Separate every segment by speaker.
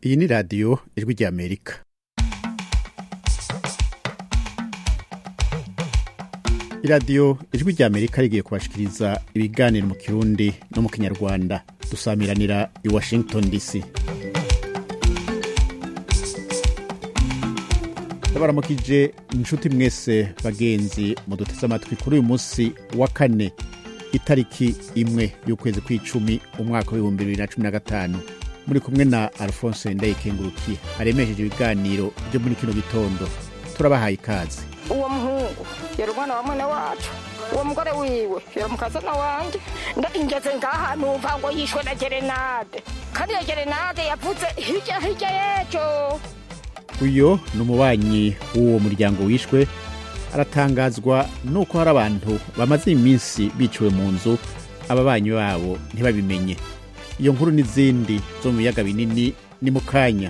Speaker 1: iyi ni radiyo ijwi ry'amerika iradiyo ijwi ry'amerika rigiye kubashikiriza ibiganiro mu kirundi no mu kinyarwanda dusamiranira i washington dc ndabaramukije inshuti mwese bagenzi muduteze amatwi kuri uyu munsi wa kane itariki imwe y'ukwezi kw'icumi umwaka w'ibihumbi bibiri na cumi na gatanu muri kumwe na alphonse ndayikengurukiye aremesheje ibiganiro byo muri kino gitondo turabahaye ikaze
Speaker 2: uwo muhungu yari umwana wa mwene wacu uwo mugore wiwe yari umukazana wanjye ngeze ngaha numva ngo yishwe na gerenade kandi iyo gerenade yavuze hirya hirya y'ejo
Speaker 1: uyo ni umubanyi w'uwo muryango wishwe aratangazwa nuko hari abantu bamaze iminsi biciwe mu nzu ababanyi babo ntibabimenye iyo nkuru n'izindi zo mu biyaga binini ni mu kanya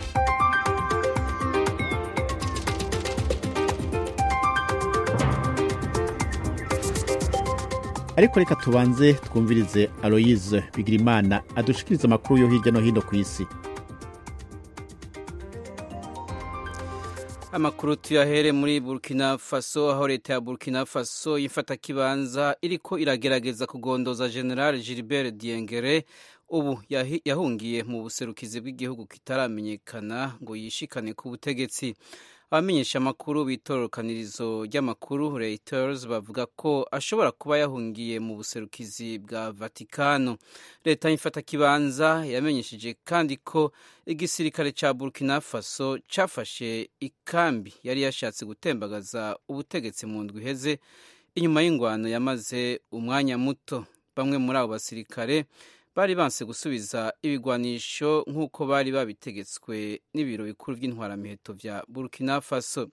Speaker 1: ariko reka tubanze twumvirize aloyize bigirimana adushikiriza amakuru yo hirya no hino ku isi
Speaker 3: amakuru tuyahere muri burkina faso aho leta ya burkina faso y'imfatakibanza iriko iragerageza kugondoza general gilbert diengere ubu yahungiye mu buserukizi bw'igihugu kitaramenyekana ngo yishikane ku butegetsi abamenyesha amakuru b'itorokanirizo ry'amakuru reuters bavuga ko ashobora kuba yahungiye mu buserukizi bwa vatikano leta y'imfatakibanza yamenyesheje kandi ko igisirikare cya burkina faso cyafashe ikambi yari yashatse gutembagaza ubutegetsi mu ndwi iheze inyuma y'ingwano yamaze umwanya muto bamwe muri abo basirikare bari banse gusubiza ibigwanisho nk'uko bari babitegetswe n'ibiro bikuru by'intwaramiheto vya burkina faso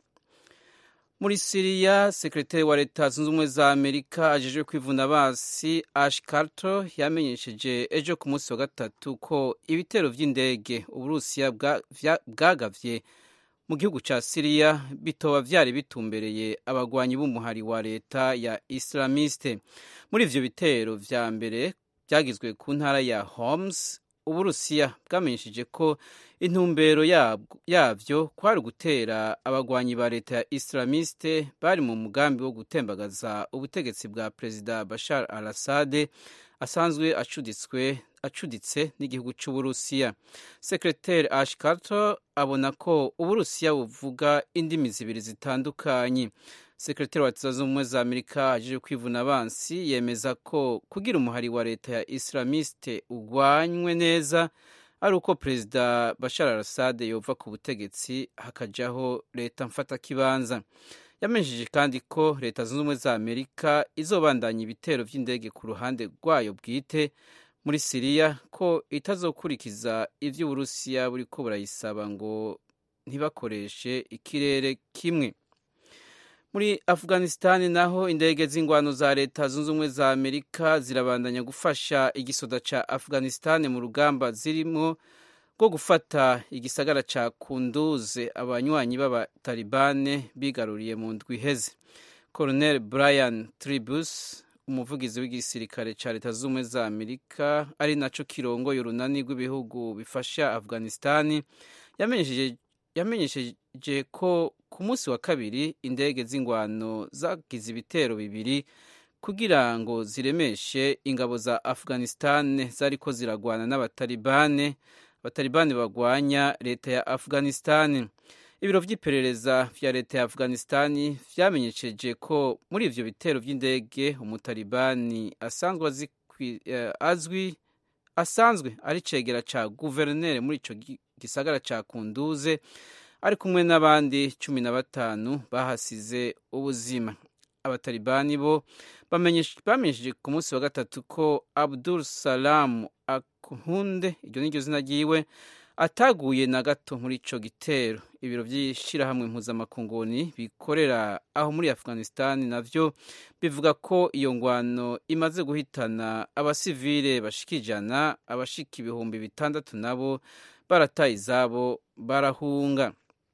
Speaker 3: muri siriya sekretari wa leta zunze ubumwe za amerika ajejwe kwivuna basi ash carter yamenyesheje ejo ku munsi wa gatatu ko ibitero vy'indege uburusiya bwagavye mu gihugu ca siriya bitoba vyari bitumbereye abagwanyi b'umuhari wa leta ya islamiste muri ivyo bitero vya mbere byagizwe ku ntara ya Homs uburusiya bwamenyesheje ko intumbero yabyo kwari ugutera abagwanyi ba leta ya islamiste bari mu mugambi wo gutembagaza ubutegetsi bwa perezida bashar al assad asanzwe acuditswe acuditse n'igihugu cy'uburusiya sekreteri ash carter abona ko uburusiya buvuga indimi zibiri zitandukanye sekretari wa leta zunze ubumwe za amerika aje kwivuna abansi yemeza ko kugira umuhari wa leta ya islamiste ugwanywe neza ari uko perezida bashar al assad yova ku butegetsi hakajaho leta mfatakibanza yamenyesheje kandi ko leta zunze ubumwe za amerika izobandanya ibitero by'indege ku ruhande rwayo bwite muri siriya ko itazokurikiza ivyo uburusiya buriko burayisaba ngo ntibakoreshe ikirere kimwe muri afghanistan naho indege z'ingwano za leta zunze ubumwe za amerika zirabandanya gufasha igisoda ca afghanistan mu rugamba zirimo rwo gufata igisagara ca kunduze abanywanyi b'abatalibane bigaruriye mu ndwi iheze colonel brian tribus umuvugizi w'igisirikare ca leta zunze ubumwe za amerika ari naco kirongoye urunani rw'ibihugu bifasha afghanistan yamenyesheje ko ku munsi wa kabiri indege z'ingwano zagize ibitero bibiri kugira ngo ziremeshe ingabo za afghanistan zariko ziragwana n'abatalibane abatalibani bagwanya leta ya afghanistan ibiro vy'iperereza vya leta ya afghanistan vyamenyesheje ko muri ivyo bitero vy'indege umutalibani asanzwe azwi asanzwe ari cegera ca guverineri muri ico gisagara ca kunduze ari kumwe n'abandi cumi na batanu bahasize ubuzima abatalibani bo bamenyesheje ku munsi wa gatatu ko abdul salam akunde iryo niryo zina ryiwe ataguye na gato muri ico gitero ibiro vy'ishirahamwe mpuzamakunguni bikorera aho muri afghanistan navyo bivuga ko iyo ngwano imaze guhitana abasivile bashika ijana abashika ibihumbi bitandatu nabo barataye izabo barahunga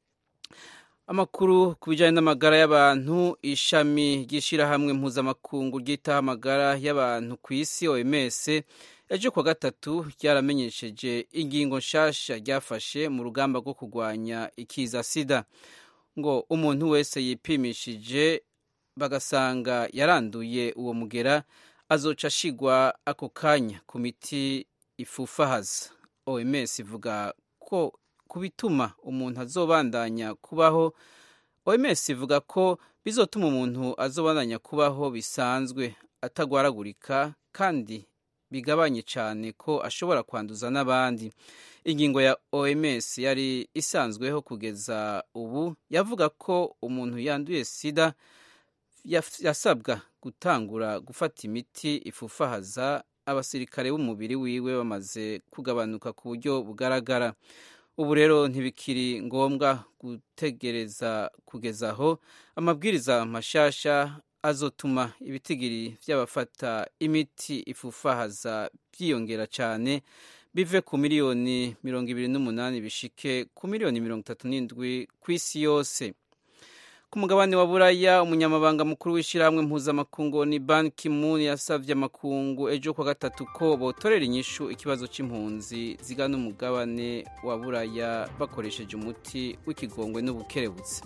Speaker 3: amakuru ku bijyanye n'amagara y'abantu ishami ry'ishyirahamwe mpuzamakungu ryitaho amagara y'abantu ku isi oms ejo kuwa gatatu ryaramenyesheje ingingo nshasha ryafashe mu rugamba rwo kurwanya ikiza sida ngo umuntu wese yipimishije bagasanga yaranduye uwo mugera azoca ashigwa ako kanya ku miti ifufahaza oms ivuga ko ku bituma umuntu azobandanya kubaho oms ivuga ko bizotuma umuntu azobandanya kubaho bisanzwe atagwaragurika kandi bigabanye cyane ko ashobora kwanduza n'abandi ingingo ya oms yari isanzweho kugeza ubu yavuga ko umuntu yanduye sida yasabwa gutangura gufata imiti ifufahaza abasirikare b'umubiri wiwe bamaze kugabanuka ku buryo bugaragara ubu rero ntibikiri ngombwa gutegereza kugeza aho amabwiriza mashasha azotuma ibitigiri by'abafata imiti ifufahaza byiyongera cyane bive ku miliyoni mirongo ibiri n'umunani bishike ku miliyoni mirongo itatu n'indwi ku isi yose ku mugabane wa buraya umunyamabanga mukuru w'ishyirahamwe mpuzamakungu ni ban kimun yasabye amakungu ejo kwa gatatu ko botorera inyishu ikibazo cy'impunzi zigana umugabane wa buraya bakoresheje umuti w'ikigongwe n'ubukerebutse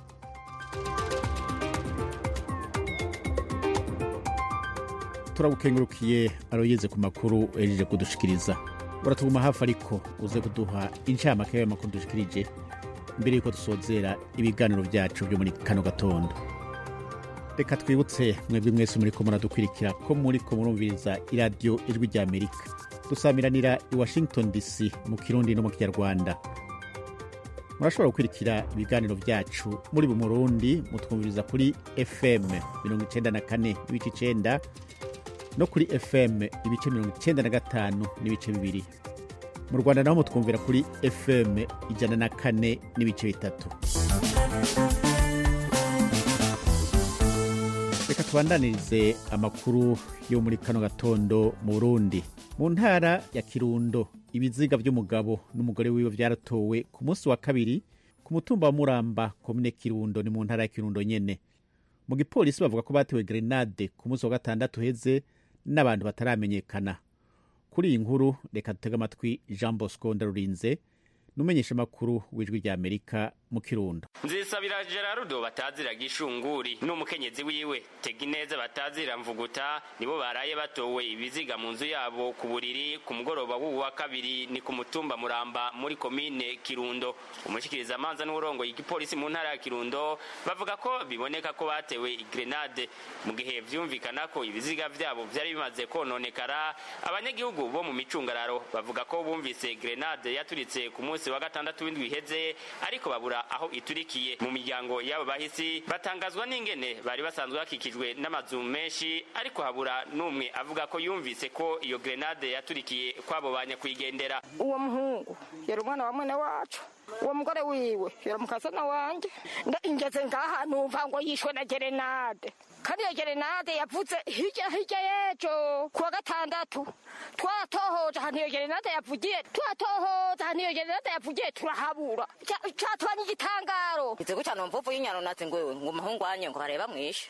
Speaker 1: turagukengurukiye aroyeze ku makuru ejeje kudushikiriza uratuguma hafi ariko uze kuduha incamake y'ayo makuru dushikirije mbere yuko dusozera ibiganiro byacu byo muri kano gatondo reka twibutse mwebwe mwese muri ko muradukwirikira ko muri ko murumviriza iradiyo ijwi rya amerika dusamiranira i washington dc mu kirundi no mu kinyarwanda murashobora gukurikira ibiganiro byacu muri bu murundi mutwumviriza kuri fm mirongo icenda na kane n'ibice icenda no kuri fm ibice mirongo icenda na gatanu n'ibice bibiri mu rwanda naho mutwumvira kuri fm ijana na kane n'ibice bitatu reka tubandanirize amakuru yo muri kano gatondo mu burundi mu ntara ya kirundo ibiziga by'umugabo n'umugore wiwe byaratowe ku munsi wa kabiri ku mutumba wa muramba komine kirundo ni mu ntara ya kirundo nyene mu gipolisi bavuga ko batewe grenade ku munsi wa gatandatu heze n'abantu bataramenyekana kuri iyi nkuru reka dutege amatwi jean bosco ndarurinze n'umenyesha amakuru w'ijwi rya amerika mu kirundo
Speaker 4: nzisabira gerardo batazira gishunguri n'umukenyezi wiwe tegineza batazira mvuguta nibo baraye batowe ibiziga mu nzu yabo ku buriri ku mugoroba w'ubu wa kabiri ni ku mutumba muramba muri komine kirundo umushikiriza amanza n'uburongoye igipolisi mu ntara ya kirundo bavuga ko biboneka ko batewe grenade mu gihe vyumvikana ko ibiziga vyabo vyari bimaze kononekara abanyagihugu bo mu micungararo bavuga ko bumvise grenade yaturitse ku munsi wa gatandatu w'indwi iheze ariko babura aho iturikiye mu miryango y'abo bahisi batangazwa n'ingene bari basanzwe bakikijwe n'amazu menshi ariko habura n'umwe avuga ko yumvise ko iyo grenade yaturikiye kwabo ba nyakwigendera
Speaker 2: uwo muhungu yari umwana wa mwene wacu uwo mugore wiwe yari mukazana wanje ngeze ngaha numva ngo yishwe na gerenade kandi iyo gerenade yavuze hirya hirya y'ejo kuwa gatandatu twatohoje ahantu iyo gerenade yavugiye twatohoje ahantu iyo gerenade yavugiye turahabura catubanye igitangaro
Speaker 5: ize gutya numva uvuye inyano nazi ngo ngo umuhungu wanye ngo bareba mwishe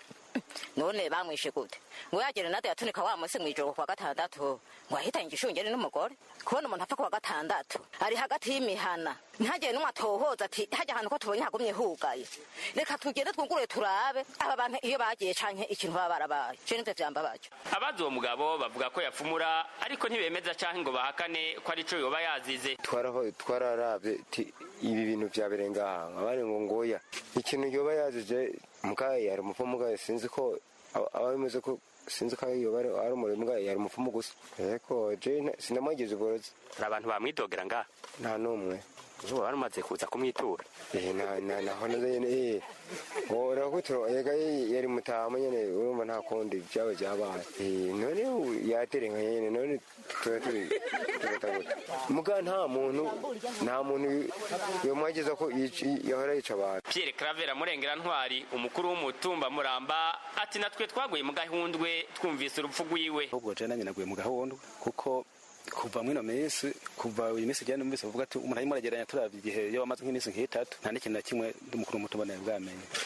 Speaker 5: none bamwishe gute ngo ya gerenade yatunika wa munsi mw'ijoro kuwa gatandatu ngo ahitanye igishungeri n'umugore kubona umuntu apfa kuwa gatandatu ari hagati y'imihana ntihagire n'umwe atohoza ati hajya ahantu ko tubonye hagumye hugaye reka tugende twugurure turabe aba bantu iyo bagiye canke ikintu baba barabaye je nivyo vyambabaje
Speaker 4: abazi uwo mugabo bavuga ko yafumura ariko ntibemeza canke ngo bahakane ko ari co yoba yazize
Speaker 6: twaraho twararavye ti ibi bintu vyabereye ngaha abari ngo ngoya ikintu yoba yazize mugaye yari umupfumu mugaye sinzi ko aba bimeze ko sinzi ko yoba ari umurimo mugaye yari umupfumu gusa ariko je sinamwageze uborozi
Speaker 4: hari abantu bamwidogera ngaha
Speaker 6: nta n'umwe
Speaker 4: uzuba wari umaze kuza kumwitura
Speaker 6: eh na na naho nyene eh urakutura ega yari mutaha nyene urumva nta kundi byaba byabaye eh none yaterenga nyene none tuba turi turataguta muga nta muntu nta muntu yomwageza ko yahora yica abantu
Speaker 4: Pierre Claver Murengera Ntwari umukuru w'umutumba Muramba ati natwe twaguye mu gahundwe twumvise urupfu rwiwe
Speaker 7: ahubwo je nanye naguye mu gahundwe kuko kuva mwino minsi kuva uyu minsi jyane numvise bavuga ati umuntu arimo arageranya turavye igihe yo amaze nk'iminsi nk'itatu nta n'ikintu na kimwe ndi mukuru w'umutumba nawe bwamenye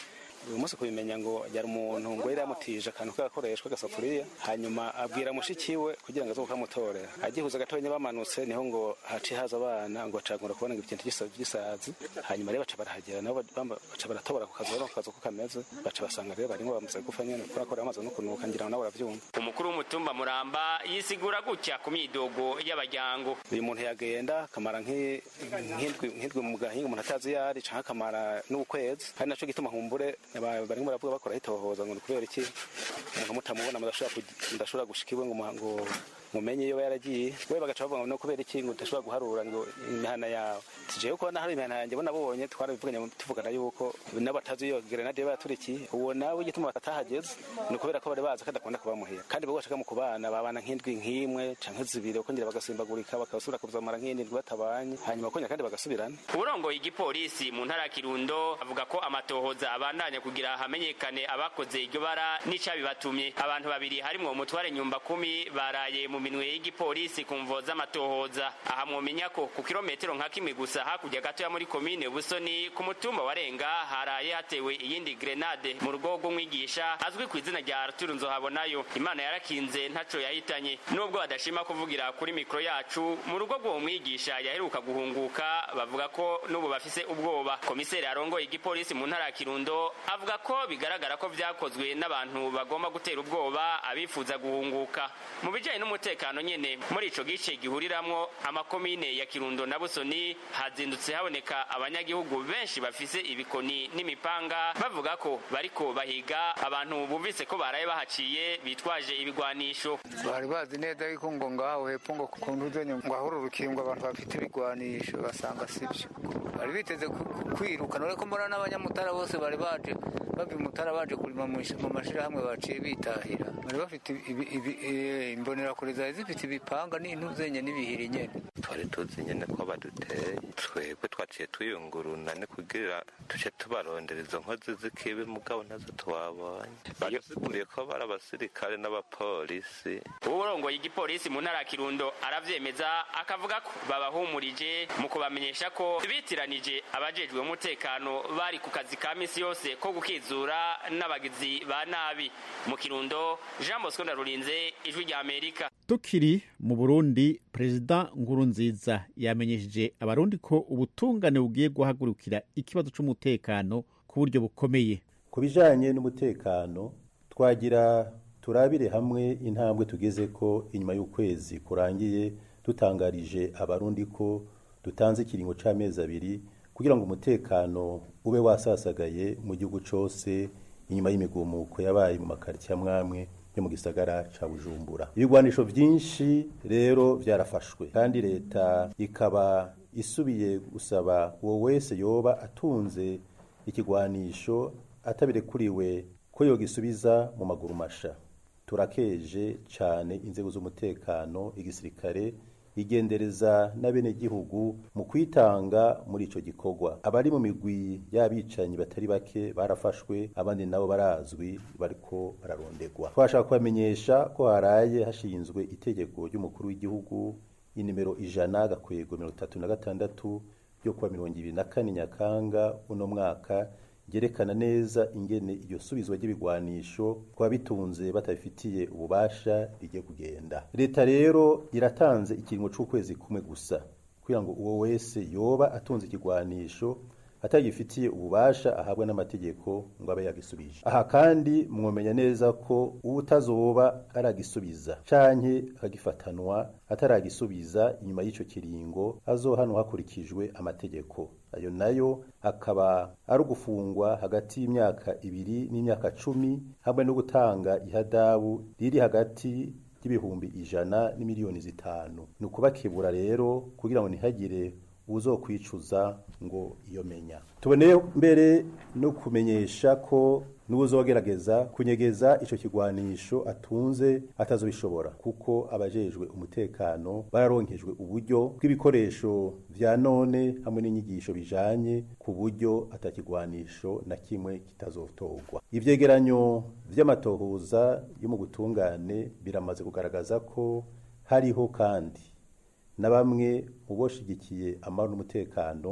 Speaker 7: uyu munsi kubimenya ngo yari umuntu ngo yari yamutije akantu k'agakoreshwa agasafuriya hanyuma abwira mushiki we kugira ngo aze kukamutorera agihuza gatonya bamanutse niho ngo haciye haza abana ngo bacagura kubona ngo ikintu gisa- gisazi hanyuma rero baca barahagera nabo bamba- baca baratobora ku kazu ku kazu ko kameze baca basanga rero barimo bamaze gupfa nyene kubera ko bamaze no kunuka ngira ngo nabo baravyumva
Speaker 4: umukuru w'umutumba muramba yisigura gutya ku myidogo y'abajyango
Speaker 7: uyu muntu yagenda akamara nk'i- nk'indwi nk'indwi mu gahinga umuntu atazi iyo ari canke akamara n'ukwezi kandi naco gituma humbure aba- barimo baravuga bakora hitohoza ngo ni kubera iki umuntu mutamubona mudashobora kugi- mudashobora gushika iwe ngo mu- ngo mumenye iyo yaragiye we bagaca bavuga ngo no kubera iki ngo udashobora guharura ngo imihana yawe tijewe kubona hari imihana yanjye bo nabonye twarabivuganye tuvugana yuko n'abatazi iyo grenade baturikiye uwo nawe igituma batahageze ni ukubera ko bari bazi ko adakunda kubamuhira kandi bo bashaka mu kubana babana nk'indwi nk'imwe canke zibiri bakongera bagasimbagurika bakasubira kuzamara nk'indwi batabanye hanyuma bakongera kandi bagasubirana
Speaker 4: uburongoye igipolisi mu ntara ya kirundo avuga ko amatohoza abandanya kugira hamenyekane abakoze iryo bara n'icabibatumye abantu babiri harimwo umutware nyumba kumi baraye mu minwe y'igipolisi ku mvo z'amatohoza aha mwomenya ko ku kilometero nka kimwe gusa hakurya gatoya muri komine busoni ku mutumba wa renga haraye hatewe iyindi grenade mu rugo rw'umwigisha azwi ku izina rya arturu nzohabonayo imana yarakinze ntaco yahitanye nubwo badashima kuvugira kuri mikoro yacu mu rugo rw'uwo mwigisha yaheruka guhunguka bavuga ko n'ubu bafise ubwoba komiseri arongoye igipolisi mu ntara ya kirundo avuga ko bigaragara ko vyakozwe n'abantu bagomba gutera ubwoba abifuza guhunguka mu bijanye n'umutekano nyene muri ico gice gihuriramwo amakomine ya kirundo na busoni hazindutse haboneka abanyagihugu benshi bafise ibikoni n'imipanga bavuga ko bariko bahiga abantu bumvise ko baraye bahaciye bitwaje ibigwanisho
Speaker 8: bari bazi neza yuko ngo ngaho hepfo ngo ku ntuzenya ngo ahora urukingo abantu bafite ibigwanisho basanga sibyo bari biteze ku- ku- kwiruka none ko mbona n'abanyamutara bose bari baje bava imutara baje kurima mu ish- mu mashirahamwe baciye bitahira bari bafite ibi- ibi- eh, imbonerakure zari zifite ibipanga n'intuzenye n'ibihiri nyene
Speaker 9: twari tuzi nyine ko baduteye twebwe twaciye tuyunguruna ni kugira tuce tubarondera izo nkozi z'ikibi mugabo nazo twabonye badusiguriye ko bari abasirikare n'abapolisi
Speaker 4: uburongoye igipolisi mu ntara ya kirundo aravyemeza akavuga ko babahumurije mu kubamenyesha ko bitiranije abajejwe umutekano bari ku kazi ka misi yose ko gukizura n'abagizi ba nabi mu kirundo jean bosco ndarurinze ijwi rya amerika
Speaker 1: tukiri mu burundi perezida nkurunziza yamenyesheje abarundi ko ubutungane bugiye guhagurukira ikibazo c'umutekano ku buryo bukomeye
Speaker 10: ku bijanye n'umutekano twagira turabire hamwe intambwe tugeze ko inyuma y'ukwezi kurangiye dutangarije abarundi ko dutanze ikiringo c'amezi abiri kugira ngo umutekano ube wasasagaye mu gihugu cose inyuma y'imigumuko yabaye mu makaritsiye amwamwe yo mu gisagara ca bujumbura ibigwanisho vyinshi rero vyarafashwe kandi leta ikaba isubiye gusaba uwo wese yoba atunze ikigwanisho atabirekuriwe ko yogisubiza mu maguru masha turakeje cane inzego z'umutekano igisirikare igendereza n'abenegihugu mu kwitanga muri ico gikorwa abari mu migwi y'abicanyi batari bake barafashwe abandi nabo barazwi bariko bararondegwa twashaka kubamenyesha ko haraye hashinzwe itegeko ry'umukuru w'igihugu inimero ijana gakwego mirongo itatu na gatandatu ryo kuwa mirongo ibiri na kane nyakanga uno mwaka ryerekana neza ingene iryo subizwa ry'ibigwanisho kuba bitunze batabifitiye ububasha rigiye kugenda leta rero iratanze ikiringo c'ukwezi kumwe gusa kugira ngo uwo wese yoba atunze ikigwanisho atagifitiye ububasha ahabwa n'amategeko ngo abe yagisubije aha kandi mwomenya neza ko uwutazoba aragisubiza canke akagifatanwa ataragisubiza inyuma y'ico kiringo azohanwa hakurikijwe amategeko ayo nayo akaba ari ugufungwa hagati y'imyaka ibiri n'imyaka cumi hamwe no gutanga ihadabu riri hagati y'ibihumbi ijana n'imiliyoni zitanu ni ukubakebura rero kugira ngo ntihagire uzokwicuza ngo iyo menya tuboneye mbere no kumenyesha ko n'uzogerageza kunyegeza ico kigwanisho atunze atazobishobora kuko abajejwe umutekano bararonkejwe uburyo bw'ibikoresho vya none hamwe n'inyigisho bijanye ku buryo atakigwanisho na kimwe kitazotorwa ivyegeranyo vy'amatohoza yo mu gutungane biramaze kugaragaza ko hariho kandi na bamwe mu boshigikiye amahoro n'umutekano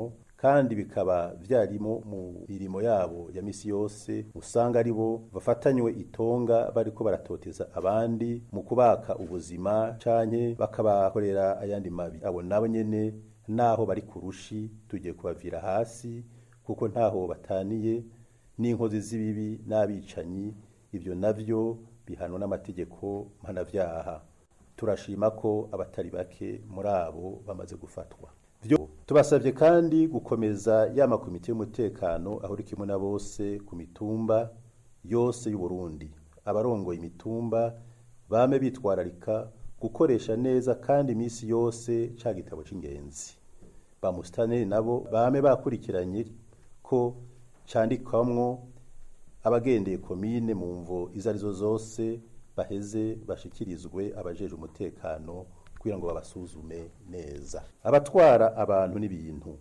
Speaker 10: kandi bikaba vyarimo mu mirimo yabo ya misi yose usanga ari bo bafatanywe itonga bariko baratoteza abandi mu kubaka ubuzima canke bakabakorera ayandi mabi abo nabo nyene naho bari ku rushi tugiye kubavira hasi kuko ntaho bataniye n'inkozi z'ibibi n'abicanyi ibyo navyo bihanwa n'amategeko mpanavyaha turashima ko abatari bake muri abo bamaze gufatwa Vyo tubasabye kandi gukomeza ya makomite y'umutekano aho uri kimwe na bose ku mitumba yose y'u Burundi abarongoye imitumba bame bitwararika gukoresha neza kandi iminsi yose ca gitabo c'ingenzi ba musitaneri nabo bame bakurikiranye ko candikwamwo abagendeye komine mu mvo izo arizo zose baheze bashikirizwe abajeje umutekano kugira ngo babasuzume neza abatwara abantu n'ibintu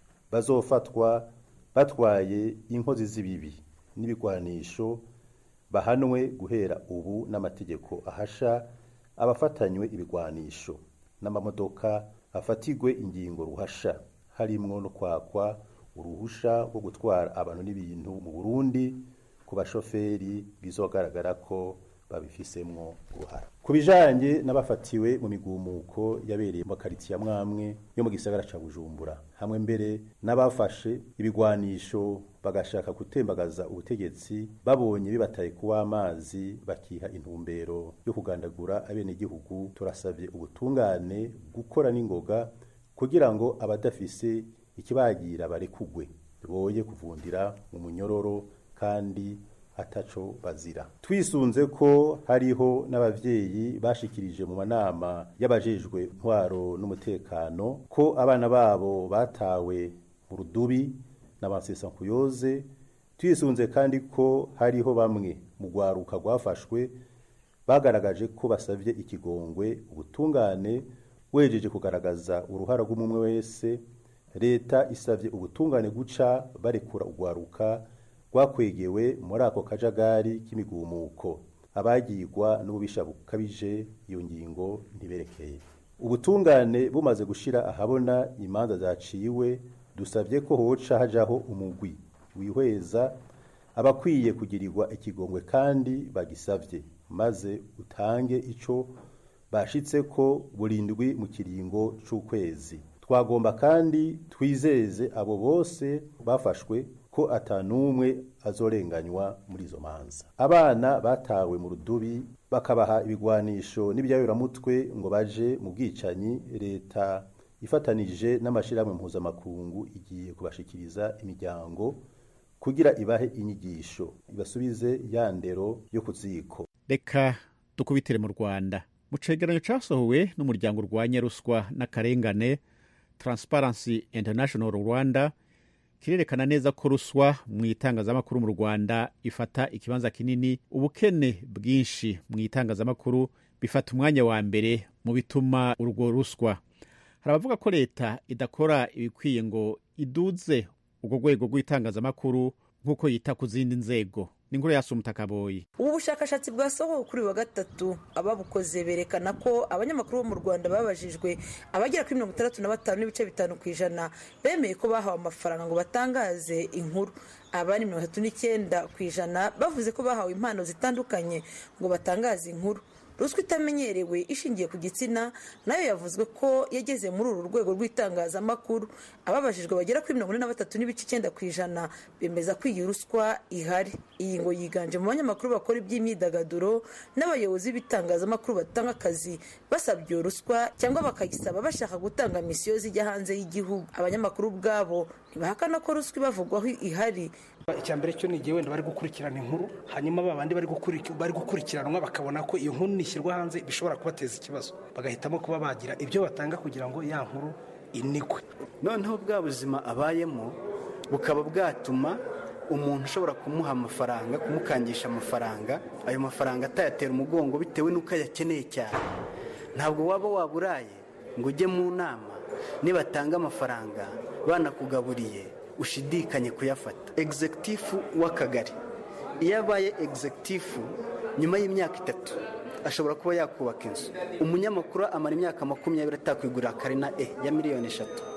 Speaker 10: bazofatwa batwaye inkozi z'ibibi n'ibigwanisho bahanwe guhera ubu n'amategeko ahasha abafatanywe ibigwanisho n'amamodoka afatigwe ingingo ruhasha harimwo no kwakwa uruhusha rwo gutwara abantu n'ibintu mu Burundi ku bashoferi bizogaragara ko babifisemwo uruhara ku bijanye n'abafatiwe mu migumuko yabereye mu makaritsiye amwamwe yo mu gisagara ca bujumbura hamwe mbere n'abafashe ibigwanisho bagashaka gutembagaza ubutegetsi babonye bibataye kuwa amazi bakiha intumbero yo kugandagura abenegihugu turasavye ubutungane gukora n'ingoga kugira ngo abadafise ikibagira barekugwe boye kuvundira mu munyororo kandi ataco bazira twisunze ko hariho n'abavyeyi bashikirije mu manama y'abajejwe ntwaro n'umutekano ko abana babo batawe mu rudubi n'abansesankuyoze twisunze kandi ko hariho bamwe mu rwaruka rwafashwe bagaragaje ko basavye ikigongwe ubutungane wejeje kugaragaza uruhara rw'umwe wese leta isavye ubutungane guca barekura urwaruka rwakwegewe muri ako kajagari k'imigumuko abagirwa n'ububisha bukabije iyo ngingo ntiberekeye ubutungane bumaze gushira ahabona imanza zaciwe dusabye ko hoca hajaho umugwi wihweza abakwiye kugirirwa ikigongwe kandi bagisavye maze utange ico bashitse ko burindwi mu kiringo c'ukwezi twagomba kandi twizeze abo bose bafashwe ko atanumwe azorenganywa muri izo manza abana batawe mu rudubi bakabaha ibigwanisho n'ibyayuramutwe ngo baje mu bwicanyi leta ifatanije n'amashirahamwe mpuzamakungu igiye kubashikiriza imiryango kugira ibahe inyigisho ibasubize ya ndero yo ku ziko
Speaker 1: reka dukubitire mu rwanda mu cegeranyo casohowe n'umuryango urwanya ruswa n'akarengane transparency international rwanda kirerekana neza ko ruswa mu itangazamakuru mu rwanda ifata ikibanza kinini ubukene bwinshi mu itangazamakuru bifata umwanya wa mbere mu bituma urwo ruswa hari abavuga ko leta idakora ibikwiye ngo iduze urwo rwego rw'itangazamakuru nk'uko yita ku zindi nzego ni inkuru yasumta kaboyi
Speaker 11: ubu bushakashatsi bwasohowe kuri wa gatatu ababukoze berekana ko abanyamakuru bo mu rwanda babajijwe abagera kuri mirongo itandatu na batanu n'ibice bitanu ku ijana bemeye ko bahawe amafaranga ngo batangaze inkuru abandi mirongo itatu n'icyenda ku ijana bavuze ko bahawe impano zitandukanye ngo batangaze inkuru ruswa itamenyerewe ishingiye ku gitsina nayo yavuzwe ko yageze muri uru rwego rw'itangazamakuru ababajijwe bagera kuri mirongo ine na batatu n'ibice icyenda ku ijana bemeza ko iyi ruswa ihari iyi ngo yiganje mu banyamakuru bakora iby'imyidagaduro n'abayobozi b'ibitangazamakuru batanga akazi basabye iyo ruswa cyangwa bakayisaba bashaka gutanga misiyo zijya hanze y'igihugu abanyamakuru ubwabo ntibahakana ko ruswa ibavugwaho ihari
Speaker 12: icya mbere cyo ni igihe wenda bari gukurikirana inkuru hanyuma ba bandi bari gukurikiranwa bakabona ko iyo nkuru nishyirwa hanze bishobora kubateza ikibazo bagahitamo kuba bagira ibyo batanga kugira ngo ya nkuru inikwe
Speaker 13: noneho bwa buzima abayemo bukaba bwatuma umuntu ushobora kumuha amafaranga kumukangisha amafaranga ayo mafaranga atayatera umugongo bitewe n'uko ayakeneye cyane ntabwo waba waburaye ngo ujye mu nama nibatanga amafaranga banakugaburiye ushidikanye kuyafata egizegitifu w'akagari iyo abaye egizegitifu nyuma y'imyaka itatu ashobora kuba yakubaka inzu umunyamakuru amara imyaka makumyabiri atakwigurira karina e ya miliyoni eshatu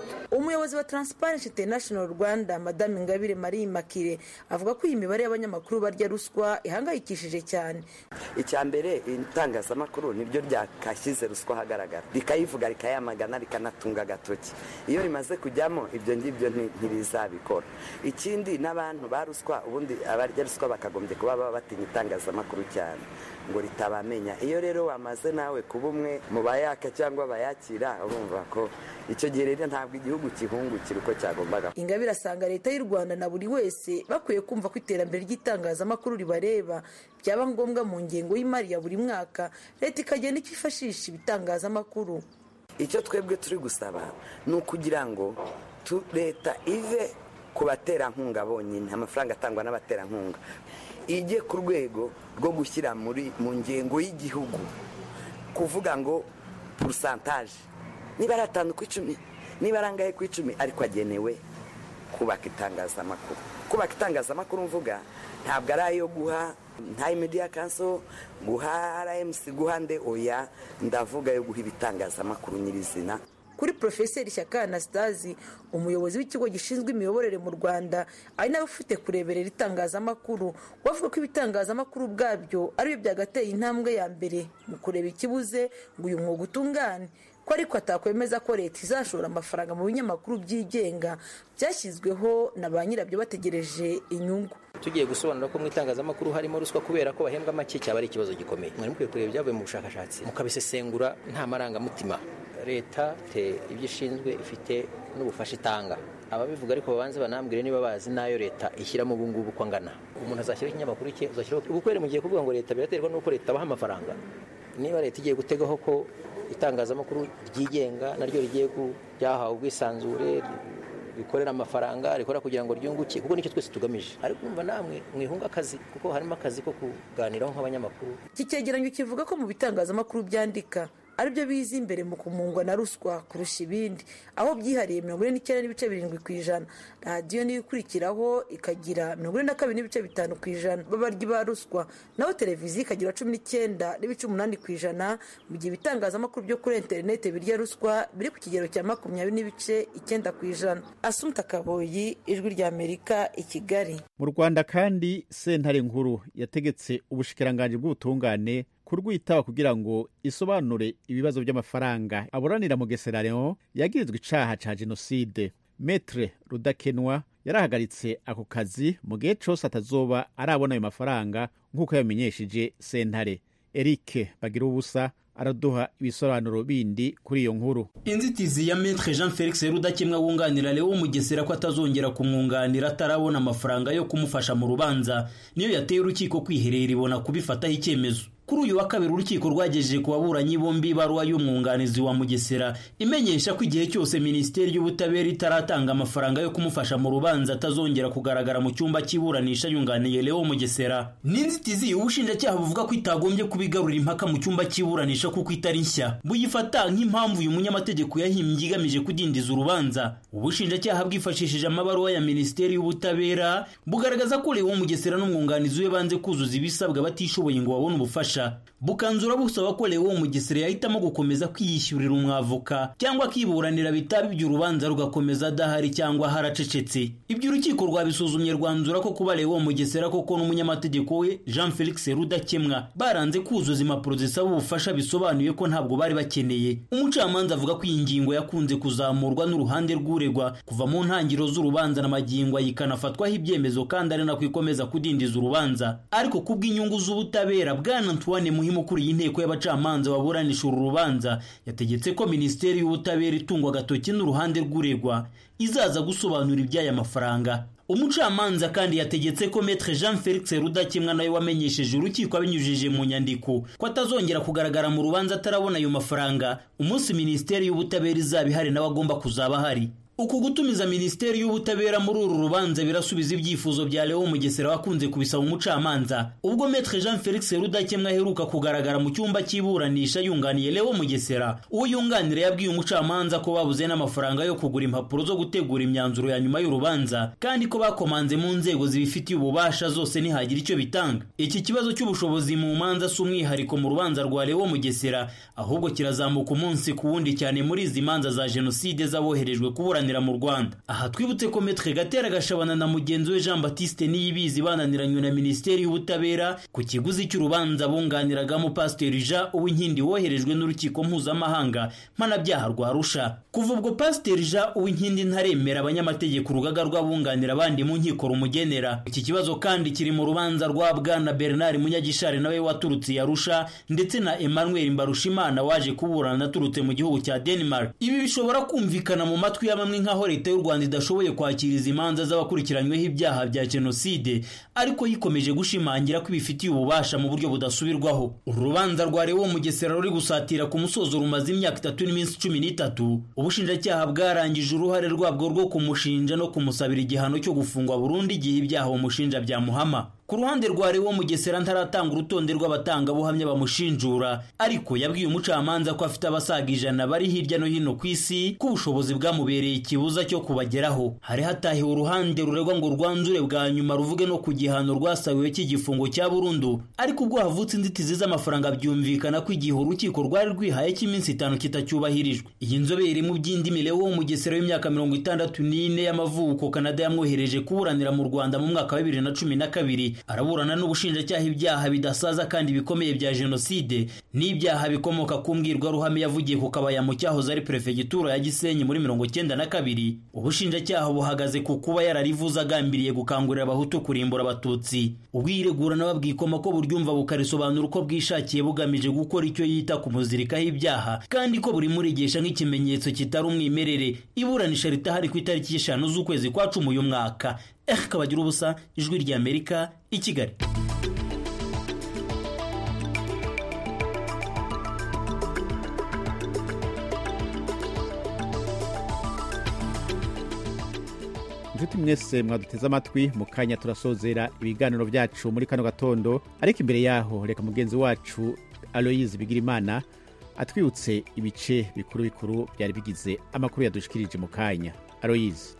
Speaker 11: umuyobozi wa transparency international rwanda madame ingabire marie makire avuga ko iyi mibare y'abanyamakuru barya ruswa ihangayikishije cyane
Speaker 14: icya mbere itangazamakuru niryo ryakashyize ruswa ahagaragara rikayivuga rikayamagana rikanatunga agatoki iyo rimaze kujyamo ibyo ngibyo ntibizabikora ikindi n'abantu ba ruswa ubundi abarya ruswa bakagombye kuba baba batinya itangazamakuru cyane ngo ritabamenya iyo rero wamaze nawe kuba umwe mu bayaka cyangwa abayakira urumva ko icyo gihe rero ntabwo igihugu kihungukira uko cyagombaga
Speaker 11: ingabire asanga leta y'u rwanda na buri wese bakwiye kumva ko iterambere ry'itangazamakuru ribareba byaba ngombwa mu ngengo y'imari ya buri mwaka leta ikagenda ikifashisha ibitangazamakuru
Speaker 14: icyo twebwe turi gusaba ni ukugira ngo leta ive ku baterankunga bonyine amafaranga atangwa n'abaterankunga ijye ku rwego rwo gushyira muri mu ngengo y'igihugu kuvuga ngo purusantaje niba ari atanu ku icumi niba ari angahe ku icumi ariko agenewe kubaka itangazamakuru kubaka itangazamakuru mvuga ntabwo ari ayo guha nta media kanso guha rmc guha nde oya ndavuga yo guha ibitangazamakuru nyirizina
Speaker 11: kuri porofeseri shyaka anastasi umuyobozi w'ikigo gishinzwe imiyoborere mu rwanda ari nawe ufite kureberera itangazamakuru bavuga ko ibitangazamakuru ubwabyo aribyo byagateye intambwe ya mbere mu kureba ikibuze ngo uyu mwuga utungane ko ariko atakwemeza ko leta izashora amafaranga mu binyamakuru byigenga byashyizweho na ba nyirabyo bategereje inyungu
Speaker 15: tugiye gusobanura ko mu itangazamakuru harimo ruswa kubera ko bahembwa make cyaba ari ikibazo gikomeye mwari mukwiye kureba ibyavuye mu bushakashatsi mukabisesengura nta marangamutima leta te ibyo ishinzwe ifite n'ubufasha itanga ababivuga ariko babanze banambwire niba bazi n'ayo leta ishyiramo ubu ngubu uko angana umuntu azashyiraho ikinyamakuru cye uzashyiraho ubukwere mu gihe kuvuga ngo leta biraterwa n'uko leta abaha amafaranga niba leta igiye gutegaho ko itangazamakuru ryigenga naryo rigiye ryahawe ubwisanzure rikorera amafaranga rikora kugira ngo ryunguke kuko nicyo twese tugamije ariko umva namwe mwihunga akazi kuko harimo akazi ko kuganiraho nk'abanyamakuru
Speaker 11: iki cyegeranyo kivuga ko mu bitangazamakuru byandika aribyo biza imbere mu kumungwa na ruswa kurusha ibindi aho byihariye mirongo ine n'icyenda n'ibice birindwi ku ijana radiyo niyo ikurikiraho ikagira mirongo ine na kabiri n'ibice bitanu ku ijana b'abaryi ba ruswa naho televiziyo ikagira cumi n'icyenda n'ibice umunani ku ijana mu gihe ibitangazamakuru byo kuri interineti birya ruswa biri ku kigero cya makumyabiri n'ibice icyenda ku ijana asumta kaboyi ijwi ry'amerika i kigali
Speaker 1: mu rwanda kandi sentare nkuru yategetse ubushikiranganji bw'ubutungane kurwitaba kugira ngo isobanure ibibazo by'amafaranga aburanira mu gesera leon yagirizwa icaha ca jenoside metre rudakenwa yarahagaritse ako kazi mu gihe cose atazoba arabona ayo mafaranga nk'uko yamenyesheje sentare erike bagira ubusa araduha ibisobanuro bindi kuri iyo nkuru
Speaker 16: inzitizi ya metre jean felix rudakemwa wunganira leo mugesera ko atazongera kumwunganira atarabona amafaranga yo kumufasha mu rubanza niyo yateye urukiko kwiherera ibona kubifataho icyemezo kuri uyu wa kabiri urukiko rwagejeje ku baburanyi bombi ibaruwa y'umwunganizi wa mugesera imenyesha ko igihe cyose minisiteri y'ubutabera itaratanga amafaranga yo kumufasha mu rubanza atazongera kugaragara mu cyumba cy'iburanisha yunganiye leo mugesera n'inzitizi ubushinjacyaha buvuga ko itagombye kubigarura impaka mu cyumba cy'iburanisha kuko itari nshya buyifata nk'impamvu uyu munyamategeko yahimbye igamije kudindiza urubanza ubushinjacyaha bwifashishije amabaruwa ya minisiteri y'ubutabera bugaragaza ko leo mugesera n'umwunganizi we banze kuzuza ibisabwa batishoboye ngo babone ubufasha bukanzura busaba ko leo mugesera yahitamo gukomeza kwiyishyurira umwavoka cyangwa akiburanira bitaba iby'urubanza rugakomeza adahari cyangwa haracecetse ibyo urukiko rwabisuzumye rwanzura ko kuba leo mugesera koko n'umunyamategeko we jean felix rudakemwa baranze kuzuza impapuro zisaba ubufasha bisobanuye ko ntabwo bari bakeneye umucamanza avuga ko iyi ngingo yakunze kuzamurwa n'uruhande rw'uregwa kuva mu ntangiriro z'urubanza na magingo ikanafatwaho ibyemezo kandi ari nako ikomeza kudindiza urubanza ariko kubw'inyungu z'ubutabera bwana antoine muhimu ukuriye inteko y'abacamanza baburanisha uru rubanza yategetse ko minisiteri y'ubutabera itungwa agatoki n'uruhande rw'uregwa izaza gusobanura iby'aya mafaranga umucamanza kandi yategetse ko metre jean felix rudakemwa nawe wamenyesheje urukiko abinyujije mu nyandiko ko atazongera kugaragara mu rubanza atarabona ayo mafaranga umunsi minisiteri y'ubutabera izaba ihari nawe agomba kuzaba ahari uku gutumiza minisiteri y'ubutabera muri uru rubanza birasubiza ibyifuzo bya leo mugesera wakunze kubisaba umucamanza ubwo metre jean felix rudakemwa aheruka kugaragara mu cyumba cy'iburanisha yunganiye leo mugesera uwo yunganira yabwiye umucamanza ko babuze n'amafaranga yo kugura impapuro zo gutegura imyanzuro ya nyuma y'urubanza kandi ko bakomanze mu nzego zibifitiye ububasha zose ntihagira icyo bitanga iki kibazo cy'ubushobozi mu manza si umwihariko mu rubanza rwa leo mugesera ahubwo kirazamuka umunsi ku wundi cyane muri izi manza za jenoside z'aboherejwe kuburanira mu rwanda aha twibutse ko metre gatera gashabana na mugenzi we jean batiste niyibizi bananiranywe na minisiteri y'ubutabera ku kiguzi cy'urubanza bunganiragamo pasiteri jean uwinkindi woherejwe n'urukiko mpuzamahanga mpanabyaha rwa arusha kuva ubwo pasiteri jean uwinkindi ntaremera abanyamategeko urugaga rw'abunganira abandi mu nkiko rumugenera iki kibazo kandi kiri mu rubanza rwa bwana bernard munyagishari nawe waturutse i arusha ndetse na emmanuel mbarushimana waje kuburana aturutse mu gihugu cya denmark ibi bishobora kumvikana mu matwi ya bamwe nk'aho leta y'u rwanda idashoboye kwakira izi manza z'abakurikiranyweho ibyaha bya jenoside ariko yikomeje gushimangira ko ibifitiye ububasha mu buryo budasubirwaho uru rubanza rwa rewo mugesera ruri gusatira ku musozo rumaze imyaka itatu n'iminsi cumi n'itatu ubushinjacyaha bwarangije uruhare rwabwo rwo kumushinja no kumusabira igihano cyo gufungwa burundu igihe ibyaha bamushinja byamuhama ku ruhande rwa Lewo Mugesera ntaratanga urutonde rw'abatangabuhamya bamushinjura ariko yabwiye umucamanza ko afite abasaga ijana bari hirya no hino ku isi ko ubushobozi bwamubereye ikibuza cyo kubageraho hari hatahiwe uruhande ruregwa ngo rwanzure bwa nyuma ruvuge no ku gihano rwasabiwe cy'igifungo cya burundu ariko ubwo havutse inzitizi z'amafaranga byumvikana ko igihe urukiko rwari rwihaye cy'iminsi itanu kitacyubahirijwe iyi nzobere mu by'indimi Lewo Mugesera w'imyaka mirongo itandatu n'ine y'amavuko Canada yamwohereje kuburanira mu Rwanda mu mwaka wa bibiri na cumi na kabiri araburana n'ubushinjacyaha ibyaha bidasaza kandi bikomeye bya jenoside n'ibyaha bikomoka ku mbwirwaruhame yavugiye ku kabaya mu cyahoze ari perefegitura ya gisenyi muri mirongo cyenda na kabiri ubushinjacyaha buhagaze ku kuba yararivuze agambiriye gukangurira abahutu kurimbura abatutsi ubwiregura nawe bwikoma ko buryumva bukarisobanura uko bwishakiye bugamije gukora icyo yita kumuzirikaho ibyaha kandi ko buri murigisha nk'ikimenyetso kitari umwimerere iburanisha ritahari ku itariki y'eshanu z'ukwezi kwa cumi uyu mwaka eh kabagira ubusa ijwi ry'amerika i kigali
Speaker 1: inshuti mwese mwaduteze amatwi mu kanya turasozera ibiganiro byacu muri kano gatondo ariko imbere yaho reka mugenzi wacu aloyizi bigirimana atwibutse ibice bikuru bikuru byari bigize amakuru yadushikirije mu kanya aloyizi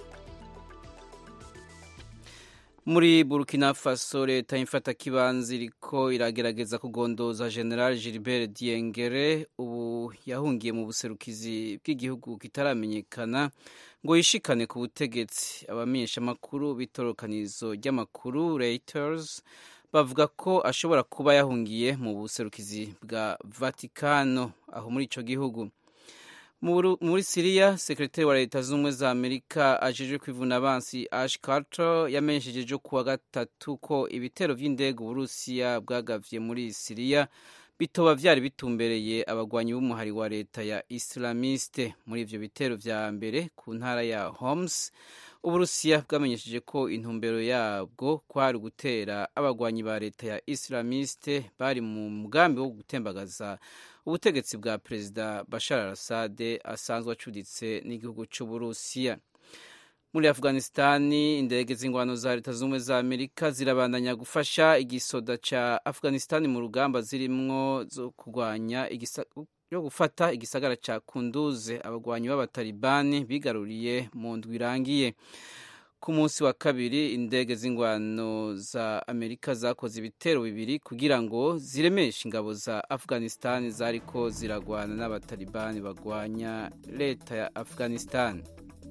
Speaker 3: muri burkina faso leta y'imfatakibanza iriko iragerageza kugondoza general gilbert diengere ubu yahungiye mu buserukizi bw'igihugu kitaramenyekana ngo yishikane ku butegetsi abamenyeshamakuru b'itorokanizo ry'amakuru reuters bavuga ko ashobora kuba yahungiye mu buserukizi bwa vatikano aho muri ico gihugu muri siriya sekretari wa leta z'ubumwe za amerika ajejwe kwivuna abansi ash carter yamenyesheje ejo kuwa gatatu ko ibitero vy'indege uburusiya bwagavye muri siriya bitoba vyari bitumbereye abagwanyi b'umuhari wa leta ya islamiste muri ivyo bitero vya mbere ku ntara ya homs uburusiya bwamenyesheje ko intumbero yabwo kwari gutera abagwanyi ba leta ya islamiste bari mu mugambi wo gutembagaza ubutegetsi bwa perezida bashar al assad asanzwe acuditse n'igihugu cy'uburusiya muri afghanistani indege z'ingwano za leta z'ubumwe za amerika zirabandanya gufasha igisoda ca afghanistani mu rugamba zirimwo zo kurwanya yo gufata igisagara ca kunduze abagwanyi b'abatalibani bigaruriye mu ndwi irangiye ku munsi wa kabiri indege z'ingwano za amerika zakoze ibitero bibiri kugira ngo ziremeshe ingabo za afghanistan zariko ziragwana n'abatalibani bagwanya leta ya afghanistan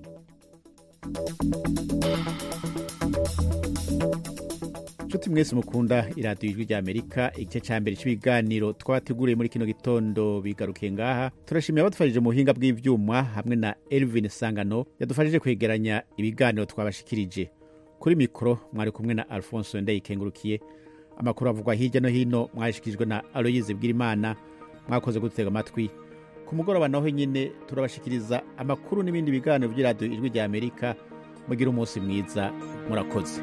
Speaker 1: nshuti mwese mukunda iradiyo ijwi ry'amerika igice cya mbere cy'ibiganiro twabateguriye muri kino gitondo bigarukiye ngaha turashimira abadufashije mu buhinga bw'ibyuma hamwe na elvin sangano yadufashije kwegeranya ibiganiro twabashikirije kuri mikoro mwari kumwe na alphonse ndayikengurukiye amakuru avugwa hirya no hino mwashikirijwe na aloyize bw'imana mwakoze gutega amatwi ku mugoroba naho nyine turabashikiriza amakuru n'ibindi biganiro by'iradiyo ijwi ry'amerika mugire umunsi mwiza murakoze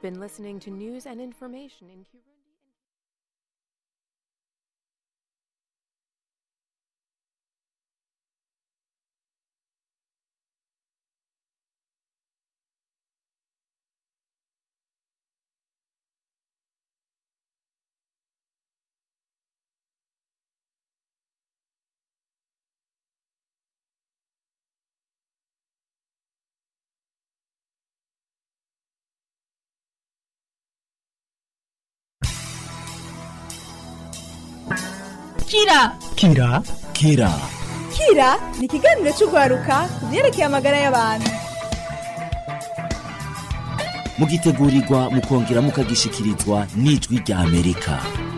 Speaker 17: been listening to news and information in Kirundi.
Speaker 18: kira
Speaker 19: kira kira
Speaker 18: kira ni ikiganiro cy'urwaruka ku byerekeye amagara y'abantu
Speaker 19: mugitegurirwa mukongera mukagishikirizwa n'ijwi rya amerika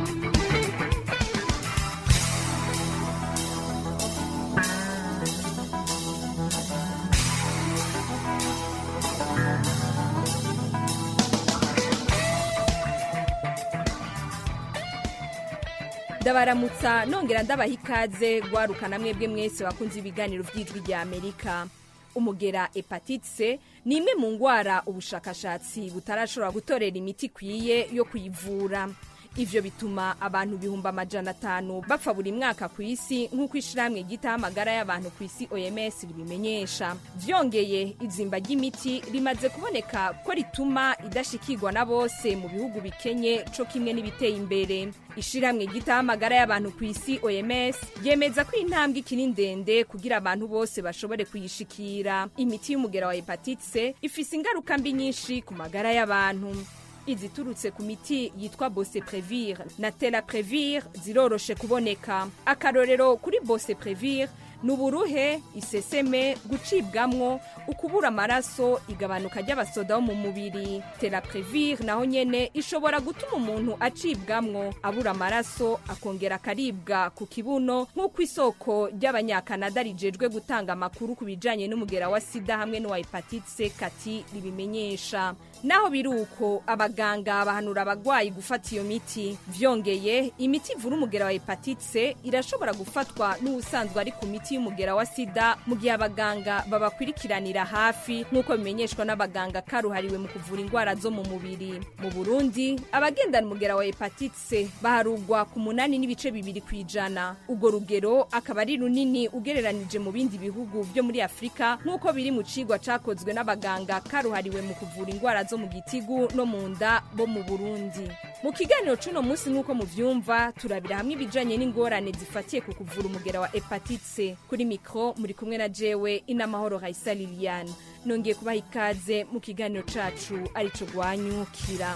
Speaker 20: ndabaramutsa nongera ndabaha ikaze gwarukana mwebwe mwese bakunze ibiganiro by'ijwi rya amerika umugera hepatite c ni imwe mu ndwara ubushakashatsi butarashobora gutorera imiti ikwiye yo kuyivura ivyo bituma abantu ibihumbi amajana atanu bapfa buri mwaka ku isi nk'uko ishirahamwe ryitaho amagara y'abantu ku isi oms ribimenyesha vyongeye izimba ry'imiti rimaze kuboneka ko rituma idashikirwa na bose mu bihugu bikenye co kimwe n'ibiteye imbere ishirahamwe ryitaho amagara y'abantu ku isi oms ryemeza ko intambwe ikiri ndende kugira abantu bose bashobore kuyishikira imiti y'umugera wa hepatite c ifise ingaruka mbi nyinshi ku magara y'abantu iziturutse ku miti yitwa boseprevir na telaprevir ziroroshe kuboneka akarorero kuri boseprevir ni uburuhe iseseme gucibwamwo ukubura amaraso igabanuka ry'abasoda bo mu mubiri telaprevir naho nyene ishobora gutuma umuntu acibwamwo abura amaraso akongera akaribwa ku kibuno nk'uko isoko ry'abanyakanada rijejwe gutanga amakuru ku bijanye n'umugera wa sida hamwe n'uwa hepatite c kati ribimenyesha naho biri uko abaganga bahanura abagwayi gufata iyo miti vyongeye imiti ivura umugera wa hepatite c irashobora gufatwa n'uwusanzwe ari ku miti y'umugera wa sida mu gihe abaganga babakurikiranira hafi nk'uko bimenyeshwa n'abaganga karuhariwe mu kuvura indwara zo mu mubiri mu burundi abagendana umugera wa hepatite c baharugwa ku munani n'ibice bibiri ku ijana urwo rugero akaba ari runini ugereranije mu bindi bihugu byo muri afurika nk'uko biri mu cigwa cakozwe n'abaganga karuhariwe mu kuvura indwara zo mu gitigu no mu nda bo mu burundi mu kiganiro c'uno munsi nk'uko muvyumva turabira hamwe ibijanye n'ingorane zifatiye ku kuvura umugera wa hepatite c kuri mikro muri kumwe na jewe inamahoro raisa liliane nongeye kubaha ikaze mu kiganiro cacu arico gwanyukira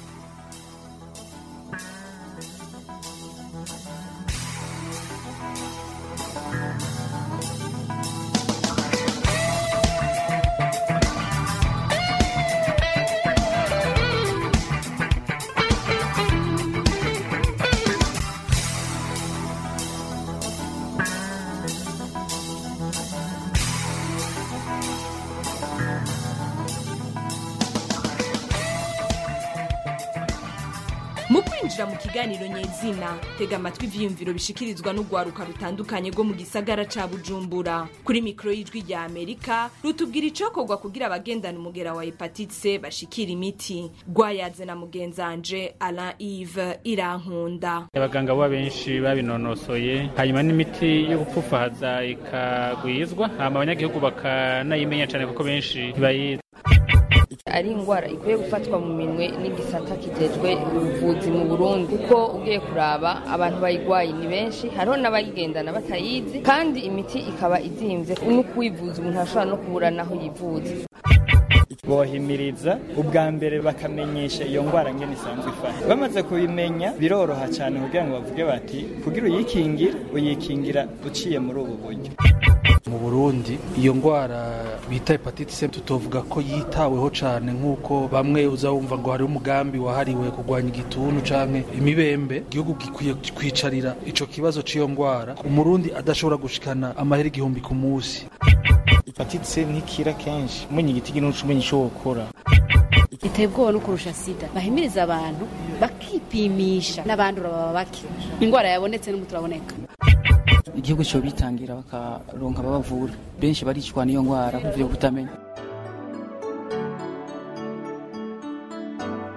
Speaker 20: mu kwinjira mu kiganiro nyezina tega amatwi ivyiyumviro bishikirizwa n'urwaruka rutandukanye rwo mu gisagara ca bujumbura kuri mikoro y'ijwi rya amerika rutubwira icokorwa kugira abagendana umugera wa hepatite c bashikira imiti rwayaze na mugenzanje alain ive irankunda
Speaker 21: abaganga bo benshi babinonosoye hanyuma n'imiti yo gupfufahaza ikagwizwa hama abanyagihugu bakanayimenya cyane kuko benshi ntibayizi
Speaker 22: ari indwara ikwiye gufatwa mu minwe n'igisata kijejwe ubuvuzi mu burundi kuko ugiye kuraba abantu bayigwaye ni benshi hariho n'abayigendana batayizi kandi imiti ikaba izimvye no kuyivuza umuntu ashobora no kubura naho yivuza
Speaker 23: bohimiriza ubwa mbere bakamenyesha iyo ndwara ngene isanzwe ifata bamaze kubimenya biroroha cyane kugira ngo bavuge bati kugira uyikingire uyikingira uciye muri ubu buryo
Speaker 12: mu burundi iyo ndwara bita hepatite c tutovuga ko yitaweho cyane nk'uko bamwe uza wumva ngo hariho umugambi wahariwe kurwanya igituntu canke imibembe igihugu gikwiye kwicarira ico kibazo c'iyo ndwara umurundi adashobora gushikana amahera igihumbi ku munsi
Speaker 23: hepatite c ntikira kenshi umenya igiti ginuca umenya ico wokora
Speaker 24: iteye ubwoba no kurusha sida bahimiriza abantu bakipimisha n'abandura baba bake indwara yabonetse n'umuti uraboneka
Speaker 25: igihugu cyo bitangira bakaronka ababavura benshi baricwa n'iyo ndwara kubyo kutamenya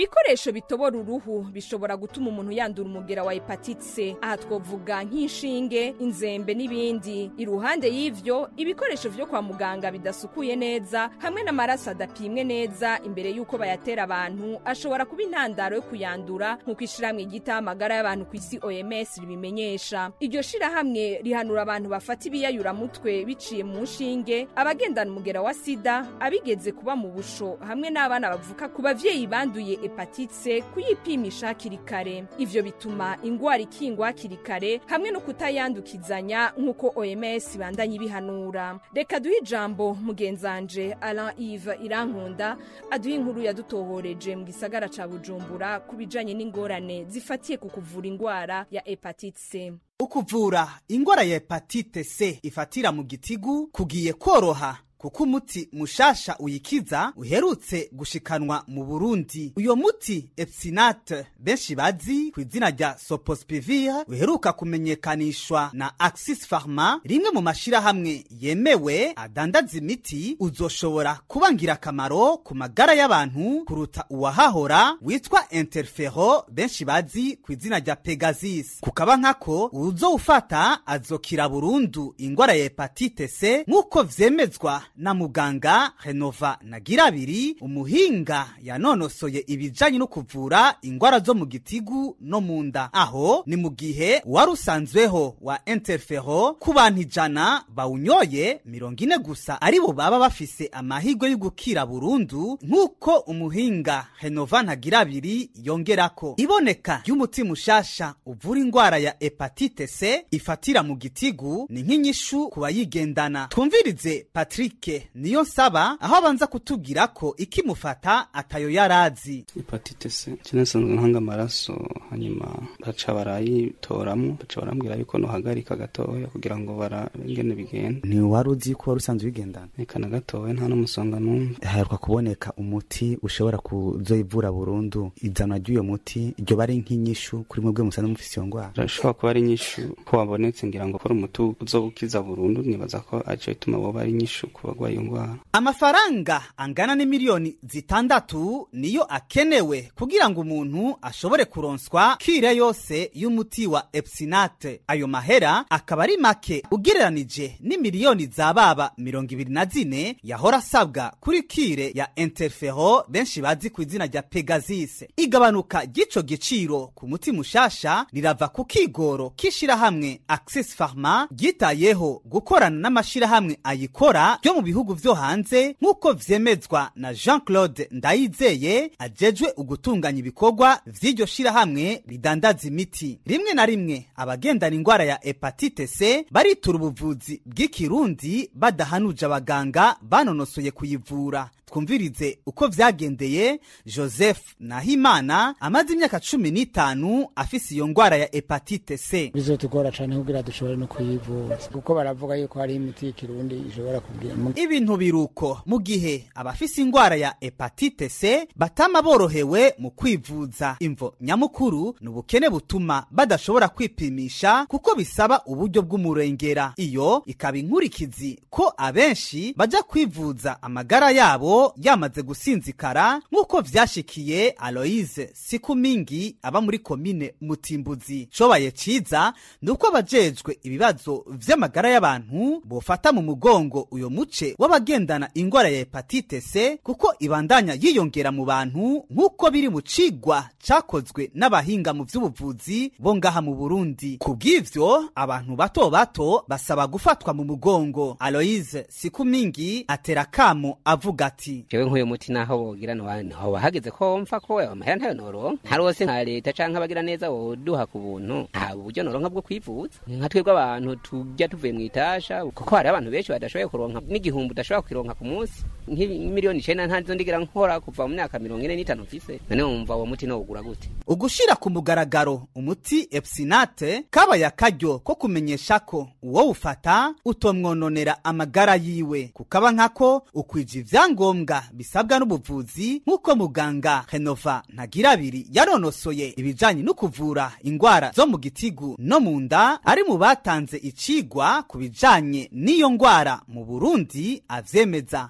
Speaker 20: ibikoresho bitobora uruhu bishobora gutuma umuntu yandura umugera wa hepatite c aha twovuga nk'inshinge inzembe n'ibindi iruhande y'ivyo ibikoresho vyo kwa muganga bidasukuye neza hamwe n'amaraso adapimwe neza imbere y'uko bayatera abantu ashobora kuba intandaro yo kuyandura nk'uko ishirahamwe ryitaho amagara y'abantu ku isi oms ribimenyesha iryo shirahamwe rihanura abantu bafata ibiyayuramutwe biciye mu nshinge abagendana umugera wa sida abigeze kuba mu busho hamwe n'abana bavuka ku bavyeyi banduye hepatite kuyipimisha hakiri kare ivyo bituma ingwara ikingwa hakiri kare hamwe no kutayandukizanya nk'uko oms bandanye ibihanura reka duhe ijambo mugenzanje alain ive irankunda aduhe inkuru yadutohoreje mu gisagara ca bujumbura ku bijanye n'ingorane zifatiye ku kuvura ingwara ya hepatite c
Speaker 2: ukuvura ingwara ya hepatite c ifatira mu gitigu kugiye koroha kuko umuti mushasha uyikiza uherutse gushikanwa mu burundi uyo muti epsinate benshi bazi ku izina rya sopospivir uheruka kumenyekanishwa na axis pharma rimwe mu mashirahamwe yemewe adandaza imiti uzoshobora kuba ngirakamaro ku magara y'abantu kuruta uwahahora witwa interfero benshi bazi ku izina rya pegasus kukaba nkako uzowufata azokira burundu ingwara ya hepatite c nk'uko vyemezwa na muganga renova nagirabiri umuhinga yanonosoye ibijanye no kuvura ingwara zo mu gitigu no mu nda aho ni mu gihe wari usanzweho wa interfero ku bantu ijana bawunyoye mirongo ine gusa aribo baba bafise amahirwe yo gukira burundu nk'uko umuhinga renova ntagirabiri yongerako iboneka ry'umuti mushasha uvura ingwara ya hepatite c ifatira mu gitigu ni nk'inyishu ku bayigendana twumvirize patrick niyo nsaba aho abanza kutubwira ko ikimufata atayo yarazi
Speaker 5: hepatite c kinasanzwe ntanga amaraso hanyuma baca barayitoramwo baca barambwira yuko nohagarika gatoya kugira ngo barabengene bigenda
Speaker 6: ni wari uzi ko wari usanzwe ubigendana
Speaker 5: reka na gatoya nta n'umusonga n'umwe
Speaker 6: haheruka kuboneka umuti ushobora kuzoyivura burundu izanwa ry'uyo muti iryo bari nk'inyishu kuri mwebwe musanzwe mufise iyo ngwara
Speaker 5: birashobora kuba ari inyishu ko wabonetse ngira ngo kora umuti uzobukiza burundu nibaza ko aco bituma woba ari inyishu ku bagwaye iyo ngwara
Speaker 2: amafaranga angana n'imiliyoni zitandatu niyo akenewe kugira ngo umuntu ashobore kuronswa kire yose y'umuti wa epsinate ayo mahera akaba ari make ugereranije n'imiliyoni za baba mirongo ibiri na zine yahora asabwa kuri kire ya interfero benshi bazi ku izina rya pegasus igabanuka ry'ico giciro ku muti mushasha rirava ku kigoro k'ishirahamwe axis pharma ryitayeho gukorana n'amashirahamwe ayikora ryo mu bihugu vyo hanze nk'uko vyemezwa na jean claude ndayizeye ajejwe ugutunganya ibikorwa vy'iryo shirahamwe ridandaza imiti rimwe na rimwe abagendana ingwara ya hepatite c baritura ubuvuzi bw'ikirundi badahanuje abaganga banonosoye kuyivura twumvirize uko vyagendeye joseph nahimana amaze imyaka cumi n'itanu afise iyo ngwara ya hepatite c
Speaker 7: bizotugora cane kugira dushobore no kuyivuza kuko baravuga yuko hari imiti y'ikirundi ishobora kugira
Speaker 2: ibintu biruko mu gihe abafise ingwara ya hepatite c batama borohewe mu kwivuza imvo nyamukuru ni ubukene butuma badashobora kwipimisha kuko bisaba uburyo bw'umurengera iyo ikaba inkurikizi ko abenshi baja kwivuza amagara yabo yamaze gusinzikara nk'uko vyashikiye aloise sikumingi aba muri komine mutimbuzi cobaye ciza ni uko abajejwe ibibazo vy'amagara y'abantu bofata mu mugongo uyo muce w'abagendana ingwara ya hepatite c kuko ibandanya yiyongera mu bantu nk'uko biri mu cigwa cakozwe n'abahinga mu vy'ubuvuzi bo ngaha mu burundi ku bw'ivyo abantu bato bato basaba gufatwa mu mugongo aloise sikumingi atera kamo avuga ati
Speaker 8: jewe nk'uyu muti naho wogira ntihoba hageze ko mfa ko amahera ntayo noronka ntarose nka leta canke abagira neza woduha ku buntu nta buryo noronka bwo kwivuza nka twebwe abantu tujya tuvuye mu itasha kuko hari abantu benshi badashoboye kuronka n'igihumbi udashobora kukironka ku munsi nk'imiliyoni icenda ntazo ndigira nkora kuva mu myaka mirongo ine n'itanu mfise none wumva uwo muti nowugura gute
Speaker 2: ugushira ku mugaragaro umuti epsinate kabaye akaryo ko kumenyesha ko uwo ufata utomwononera amagara yiwe kukaba nkako ukwija ivyangombwa bisabwa n'ubuvuzi nk'uko muganga renova ntagirabiri yaronosoye ibijanye no kuvura ingwara zo mu gitigu no mu nda ari mu batanze icigwa ku bijanye n'iyo ngwara mu burundi avyemeza ishirahamwe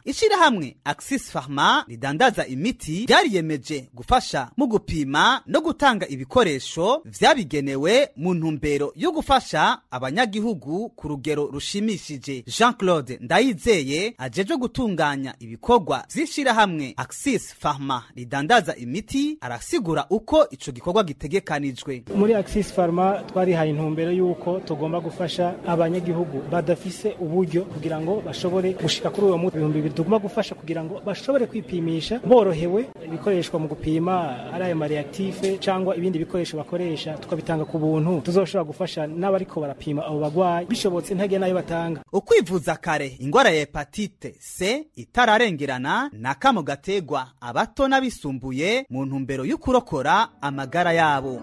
Speaker 2: ishirahamwe axis pharma ridandaza imiti ryariyemeje gufasha mu gupima no gutanga ibikoresho vyabigenewe mu ntumbero yo gufasha abanyagihugu ku rugero rushimishije jean claude ndayizeye ajejwe gutunganya ibikorwa vy'ishirahamwe axis pharma ridandaza imiti arasigura uko ico gikorwa gitegekanijwe
Speaker 4: muri axis pharma twarihaye intumbero y'uko tugomba gufasha abanyagihugu badafise uburyo kugira ngo bashobore gushika kuri uwo muti ibihumbi bibiri tugomba gufasha kugira ngo bashobore kwipimisha borohewe ibikoreshwa mu gupima ari ayo mareaktife cyangwa ibindi bikoresho bakoresha tukabitanga ku buntu tuzoshobora gufasha n'abariko barapima abo bagwayi bishobotse ntege nayo batanga
Speaker 2: ukwivuza kare ingwara ya hepatite c itararengerana n'akamo gategwa abato n'abisumbuye mu ntumbero yo kurokora amagara yabo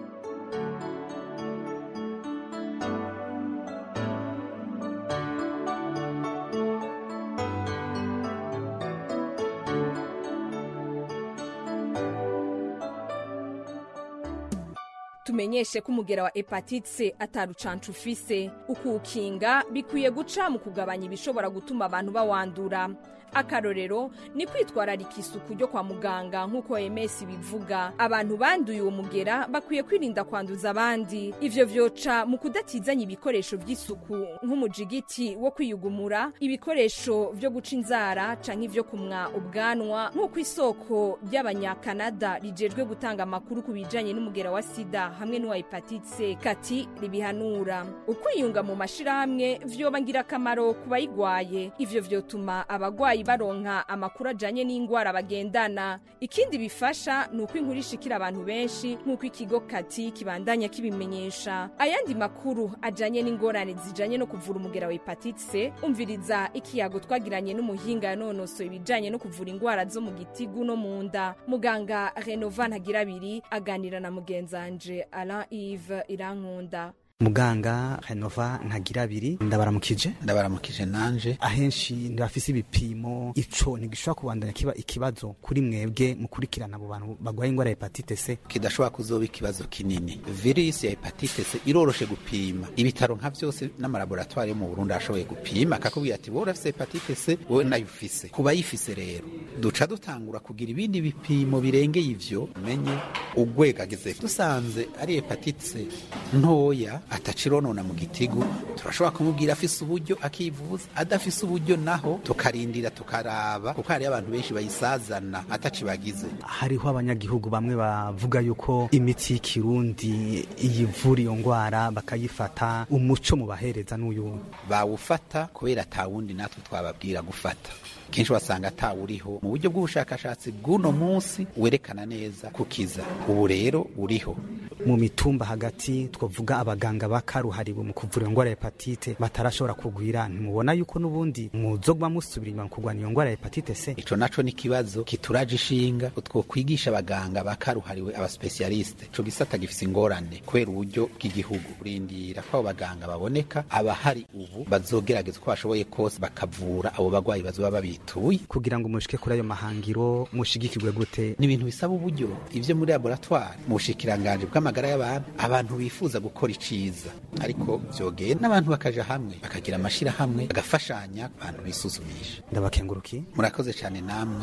Speaker 20: tumenyeshe ko umugera wa hepatite atarucanca ufise ukuwukinga bikwiye guca mu kugabanya ibishobora gutuma abantu bawandura akarorero ni kwitwararika isuku ryo kwa muganga nk'uko ms bivuga abantu banduye uwo mugera bakwiye kwirinda kwanduza abandi ivyo vyoca mu kudatizanya ibikoresho vy'isuku nk'umujigiti wo kwiyugumura ibikoresho vyo guca inzara canke ivyo kumwa ubwanwa nk'uko isoko ry'abanyakanada rijejwe gutanga amakuru ku bijanye n'umugera wa sida hamwe n'uwa hepatite kati ribihanura ukwiyunga mu mashirahamwe vyoba ngirakamaro ku bayigwaye ivyo vyotuma abagwayi baronka amakuru ajanye n'ingwara bagendana ikindi bifasha ni uko inkuru ishikira abantu benshi nk'uko ikigo kati kibandanya kibimenyesha ayandi makuru ajanye n'ingorane zijanye no kuvura umugera wa hepatite umviriza ikiyago twagiranye n'umuhinga yanonosoye ibijanye no kuvura ingwara zo mu gitigu no mu nda muganga renova ntagirabiri aganira na mugenzanje alain ive irankunda
Speaker 6: muganga renova ntagira abiri ndabaramukije
Speaker 9: ndabaramukije nanje
Speaker 6: ahenshi ntibafise ibipimo ico ntigishobora kubandanya kiba ikibazo kuri mwebwe mukurikirana abo bantu bagwaye ingwara ya hepatite c
Speaker 9: kidashobora kuzoba ikibazo kinini virusi ya hepatite c iroroshe gupima ibitaro nka vyose n'amalaboratwari yo mu burundi arashoboye gupima akakubwira ati wowe urafise hepatite c wowe nayo ufise ku bayifise rero duca dutangura kugira ibindi bipimo birengeye ivyo umenye ugwego ageze dusanze ari hepatite c ntoya atacironona mu gitigu turashobora kumubwira afise uburyo akivuza adafise uburyo naho tukarindira tukaraba kuko hariyo abantu benshi bayisazana atacibagize
Speaker 6: hariho abanyagihugu bamwe bavuga yuko imiti y'ikirundi iyivura iyo ngwara bakayifata umuco mu bahereza n'uyu
Speaker 9: bawufata kubera atawundi natwe twababwira gufata kenshi wasanga atawuriho mu buryo bw'ubushakashatsi bw'uno munsi werekana neza kukiza ubu rero uriho
Speaker 6: mu mitumba hagati twavuga abaganga bakaruhariwe mu kuvura iyo ngwara ya hepatite batarashobora kugwira ntimubona yuko n'ubundi muzogwa musubira inyuma mu kurwanya iyo ngwara ya hepatite c
Speaker 9: ico naco ni ikibazo kituraje ishinga utwo kwigisha abaganga bakaruhariwe abasipesialiste ico gisata gifise ingorane kubera uburyo bw'igihugu urindira ko abo baganga baboneka abahari ubu bazogerageza uko bashoboye kose bakavura abo bagwayi bazoba babituye
Speaker 6: kugira ngo mushike kuri ayo mahangiro mushigikirwe gute
Speaker 9: ni ibintu bisaba uburyo ivyo muri laboratoire mu bushikiranganje bw'amagara y'abantu abantu bifuza gukora iciza ariko vyogenda n'abantu bakaja hamwe bakagira amashirahamwe bagafashanya abantu bisuzumisha
Speaker 6: ndabakenguruki
Speaker 9: murakoze cyane namwe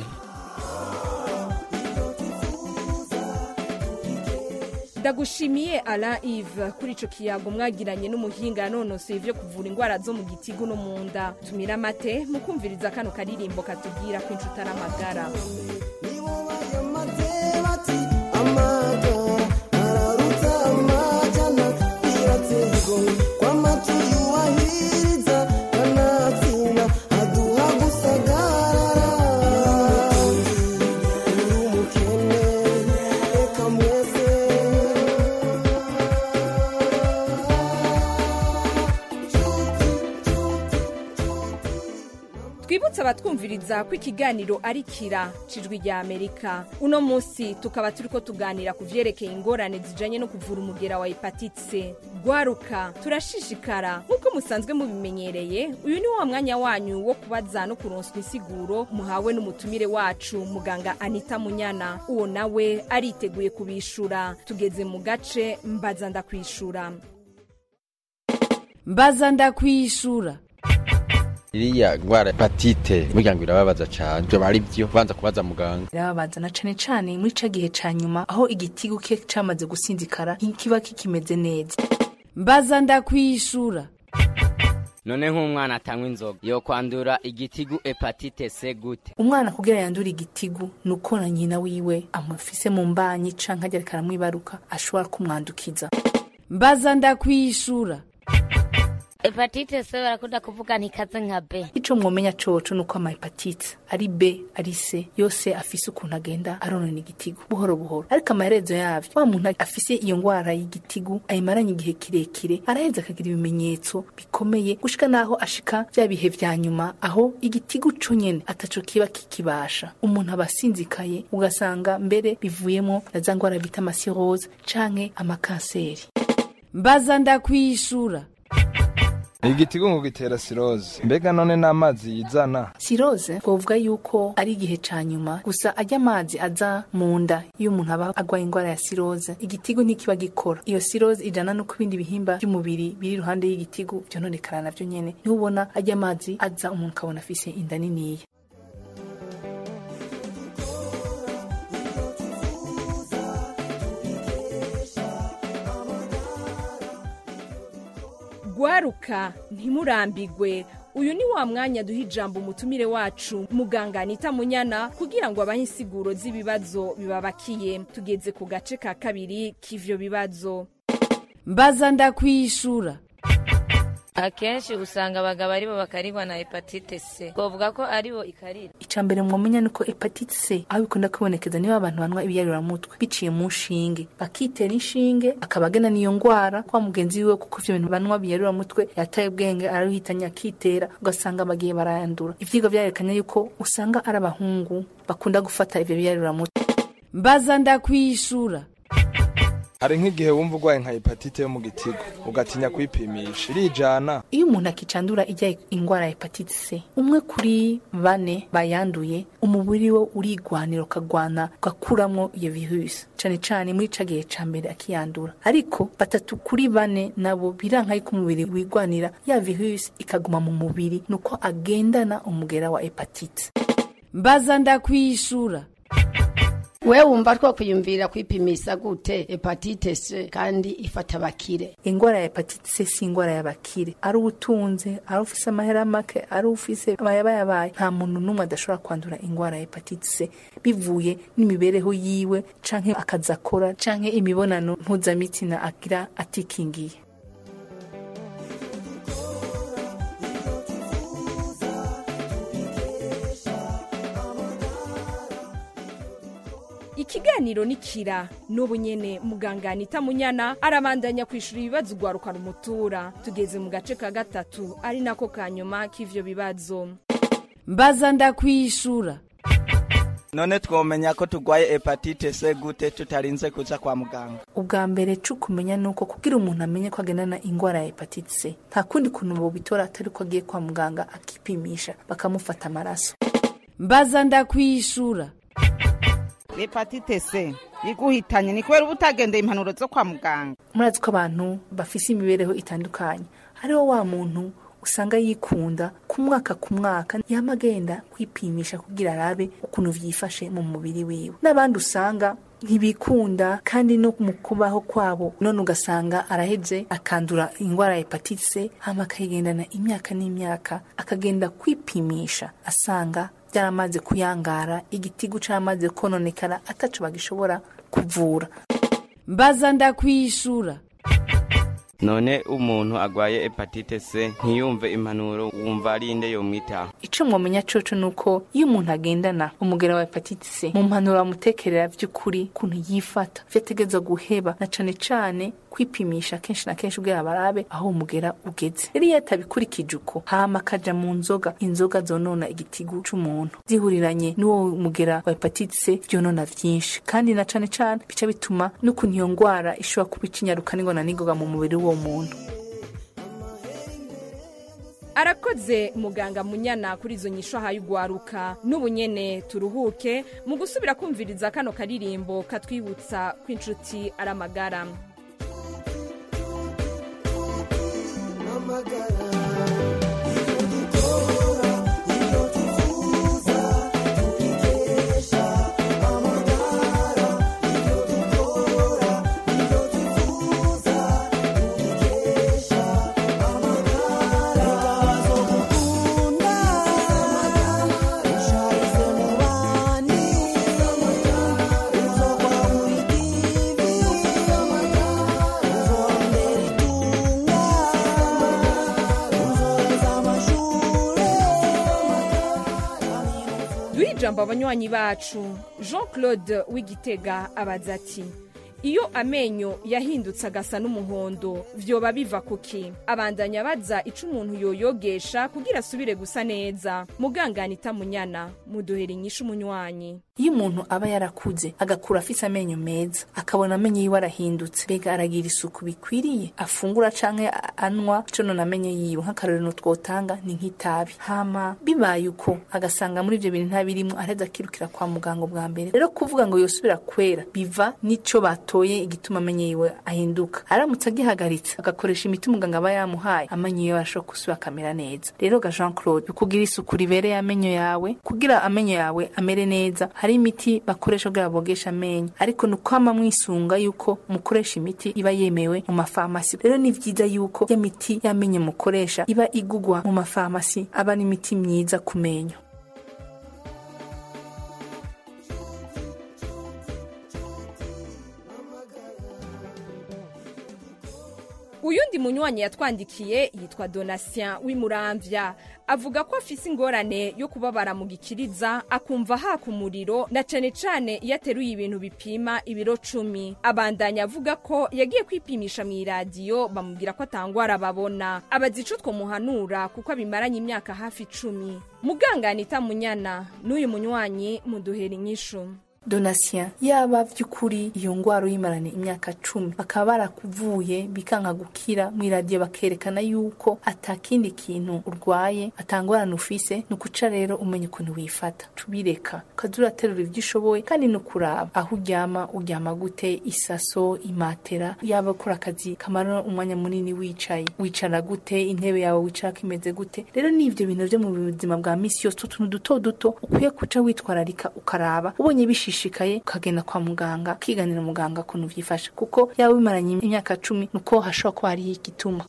Speaker 20: ndagushimiye alain ive kuri ico kiyago mwagiranye n'umuhinga yanonosoye ivyo kuvura ingwara zo mu gitigu no mu nda tumira amate mukumviriza kano karirimbo katubwira ko inshuti ari amagara twibutse abatwumviriza ko ikiganiro ari kira cijwi rya amerika uno munsi tukaba turiko tuganira ku vyerekeye ingorane zijanye no kuvura umugera wa hepatite gwaruka turashishikara nk'uko musanzwe mubimenyereye uyu ni wa mwanya wanyu wo kubaza no kuronswa insiguro muhawe n'umutumire wacu muganga anita munyana uwo nawe ariteguye kubishura tugeze mu gace mbaza ndakwishura
Speaker 10: mbaza ndakwishura iriya ngwara hepatite burya ngo irababaza cane ivyo bari vyo banza kubaza muganga
Speaker 11: irababaza na cane cane muri ca gihe ca nyuma aho igitigu ke camaze gusinzikara ntikiba kikimeze neza
Speaker 13: mbaza ndakwishura
Speaker 14: none nk'umwana atanywa inzoga yo kwandura igitigu hepatite C gute
Speaker 11: umwana kugira yandura igitigu nuko na nyina wiwe amufise mu mbanyi canke arya ariko aramwibaruka ashobora kumwandukiza
Speaker 13: mbaza ndakwishura
Speaker 15: hepatite C barakunda kuvuga ntikaze nka B
Speaker 11: ico mwomenya coco nuko ama hepatite ari B ari C yose afise ukuntu agenda aronona igitigu buhoro buhoro ariko amaherezo yavyo wa muntu afise iyo ngwara y'igitigu ayimaranye igihe kirekire araheza akagira ibimenyetso bikomeye gushika naho ashika vya bihe vya nyuma aho igitigu co nyene ataco kiba kikibasha umuntu aba asinzikaye ugasanga mbere bivuyemo na za ngwara bita amasirose canke amakanseri
Speaker 13: mbaza ndakwishura
Speaker 26: igitigu ngo gitera siroze mbega none n'amazi yizana
Speaker 11: siroze twovuga yuko ari igihe ca nyuma gusa ajya amazi aza mu nda iyo umuntu aba agwaye ingwara ya siroze igitigu ntikiba gikora iyo siroze ijana no ku bindi bihimba by'umubiri biri iruhande y'igitigu vyononekara navyo nyene niho ubona ajya amazi aza umuntu akabona afise inda niniya
Speaker 20: gwaruka ntimurambigwe uyu ni wa mwanya duha ijambo umutumire wacu muganga anita munyana kugira ngo abahe insiguro z'ibibazo bibabakiye tugeze ku gace ka kabiri k'ivyo bibazo
Speaker 13: mbaza ndakwishura
Speaker 22: akenshi usanga abagabo aribo bakarigwa na hepatite C twavuga ko aribo ikarira
Speaker 11: ica mbere mwomenya nuko hepatite C aho bikunda kwibonekeza niba abantu banywa ibiyaruramutwe biciye mu nshinge bakitera inshinge akabagena n'iyo ngwara kwa mugenzi wiwe kuko ivyo bintu banywa biyaruramutwe yataye ubwenge araruhitanye akitera ugasanga bagiye barayandura ivyigwa vyarekanye yuko usanga ari abahungu bakunda gufata ivyo biyaruramutwe
Speaker 13: mbaza ndakwishura
Speaker 26: hari nk'igihe wumva urwaye nka hepatite yo mu gitigu ugatinya kwipimisha irijana
Speaker 11: iyo umuntu akicandura ijya ingwara ya hepatite C umwe kuri bane bayanduye umubiri we urigwanira ukagwana ugakuramwo iyo virusi cane cane muri ca gihe ca mbere akiyandura ariko batatu kuri bane nabo biranka yuko umubiri wigwanira ya virusi ikaguma mu mubiri nuko agendana umugera wa hepatite
Speaker 13: mbaza ndakwishura
Speaker 27: we wumva twakwiyumvira kwipimisha gute hepatite C kandi ifata abakire
Speaker 11: ingwara ya hepatite C si ingwara y'abakire ari ubutunze ari ufise amahera make ari ufise amayabayabaye nta muntu n'umwe adashobora kwandura ingwara ya hepatite C bivuye n'imibereho yiwe canke akazi akora canke imibonano mpuzamitsina agira atikingiye
Speaker 20: ikiganiro ni kira n'ubu nyene muganga anita munyana arabandanya kwishura ibibazo ugwaruka rumutura tugeze mu gace ka gatatu ari nako ka nyuma k'ivyo bibazo
Speaker 13: mbaza ndakwishura
Speaker 23: none twomenya ko turwaye hepatite C gute tutarinze kuza kwa muganga
Speaker 11: ubwa mbere co kumenya nuko kugira umuntu amenye ko agendana ingwara ya hepatite C nta kundi kuntu bobitora atari ko agiye kwa muganga akipimisha bakamufata amaraso
Speaker 13: mbaza ndakwishura
Speaker 28: hepatite C iguhitanye ni kubera uba utagendeye impanuro zo kwa muganga
Speaker 11: murazi ko abantu bafise imibereho itandukanye hariho wa muntu usanga yikunda ku mwaka ku mwaka yama agenda kwipimisha kugira arabe ukuntu vyifashe mu mubiri wiwe n'abandi usanga ntibikunda kandi no mu kubaho kwabo none ugasanga araheze akandura ingwara ya hepatite C hama akayigendana imyaka n'imyaka akagenda kwipimisha asanga byaramaze kuyangara igitigu caramaze kononekara ataco bagishobora kuvura
Speaker 13: mbaza ndakwishura
Speaker 14: none umuntu agwaye hepatite C ntiyumve impanuro wumva ari inde yomwitaho
Speaker 11: ico mwomenya coco nuko iyo umuntu agendana umugera wa hepatite C mu mpanuro bamutekerera vy'ukuri kuntu yifata vyategezwa guheba na cane cane kwipimisha kenshi na kenshi ubwira barabe aho umugera ugeze rero iyo atabikurikije uko hama akaja mu nzoga inzoga zonona igitigu c'umuntu zihuriranye n'uwo mugera wa hepatite C vyonona vyinshi kandi na cane cane bica bituma n'ukuntu iyo ngwara ishobora kuba icinyaruka n'ingona n'ingoga mu mubiri w'uwo muntu
Speaker 20: arakoze muganga munyana kuri izo nyisho ahaye ugwaruka n'ubu nyene turuhuke mu gusubira kumviriza kano karirimbo katwibutsa ko inshuti ari amagara
Speaker 29: amagara
Speaker 20: ijambo abanywanyi bacu jean claude w'igitega abaza ati iyo amenyo yahindutse agasa n'umuhondo vyoba biva kuki abandanya baza ico umuntu yoyogesha kugira asubire gusa neza mugangana itamunyana muduhera inyishu umunywanyi
Speaker 11: iyo umuntu aba yarakuze agakura afise amenyo meza akabona amenyo yiwe arahindutse mbega aragira isuku bikwiriye afungura canke a- anywa ico none amenyo yiwe nk'akarorero twotanga ni nk'itabi hama bibaye uko agasanga muri ivyo bintu ntabirimwo araheza akirukira kwa muganga bwa mbere rero kuvuga ngo yosubira kwera biva n'ico batoye igituma amenyo yiwe ahinduka aramutse agihagaritse agakoresha imiti muganga aba yamuhaye amenyo yiwe arashobora gusubira akamera neza rero ga jean claude kugira isuku ribereye amenyo yawe kugira amenyo yawe amere neza hari imiti bakoresha kugira bogesha amenyo ariko ni ukwama mwisunga yuko mukoresha imiti iba yemewe mu mafarumasi rero ni vyiza yuko ya miti y'amenyo mukoresha iba igugwa mu mafarumasi aba ari imiti myiza ku menyo
Speaker 20: uyundi munywanyi yatwandikiye yitwa donatien w'imuramvya avuga ko afise ingorane yo kubabara mu gikiriza akumva haka umuriro na cane cane iyo ateruye ibintu bipima ibiro cumi abandanya avuga ko yagiye kwipimisha mu iradiyo bamubwira ko atangwara babona abaza ico twomuhanura kuko abimaranye imyaka hafi icumi mugangana itamunyana n'uyu munywanyi muduhera inyishu
Speaker 11: donatien yaba vy'ukuri iyo ngwara uyimarane imyaka cumi bakaba barakuvuye bikanka gukira mu iradiyo bakerekana yuko atakindi kintu urwaye atangorane ufise ni ukuca rero umenya ukuntu wifata tubireka ukaza uraterura ivyo ushoboye kandi ni ukuraba aho uryama uryama gute isaso imatera yaba ukora akazi kamara umwanya munini wicaye wicara gute intebe yawe wicarako imeze gute rero ni ivyo bintu vyo mu buzima bwa misi yose utuntu duto duto ukwiye kuca witwararika ukaraba ubonye bishishikaye ukagenda kwa muganga ukiganira muganga ukuntu vyifashe kuko yaba bimaranye imyaka cumi nuko hashobora kuba hariho igituma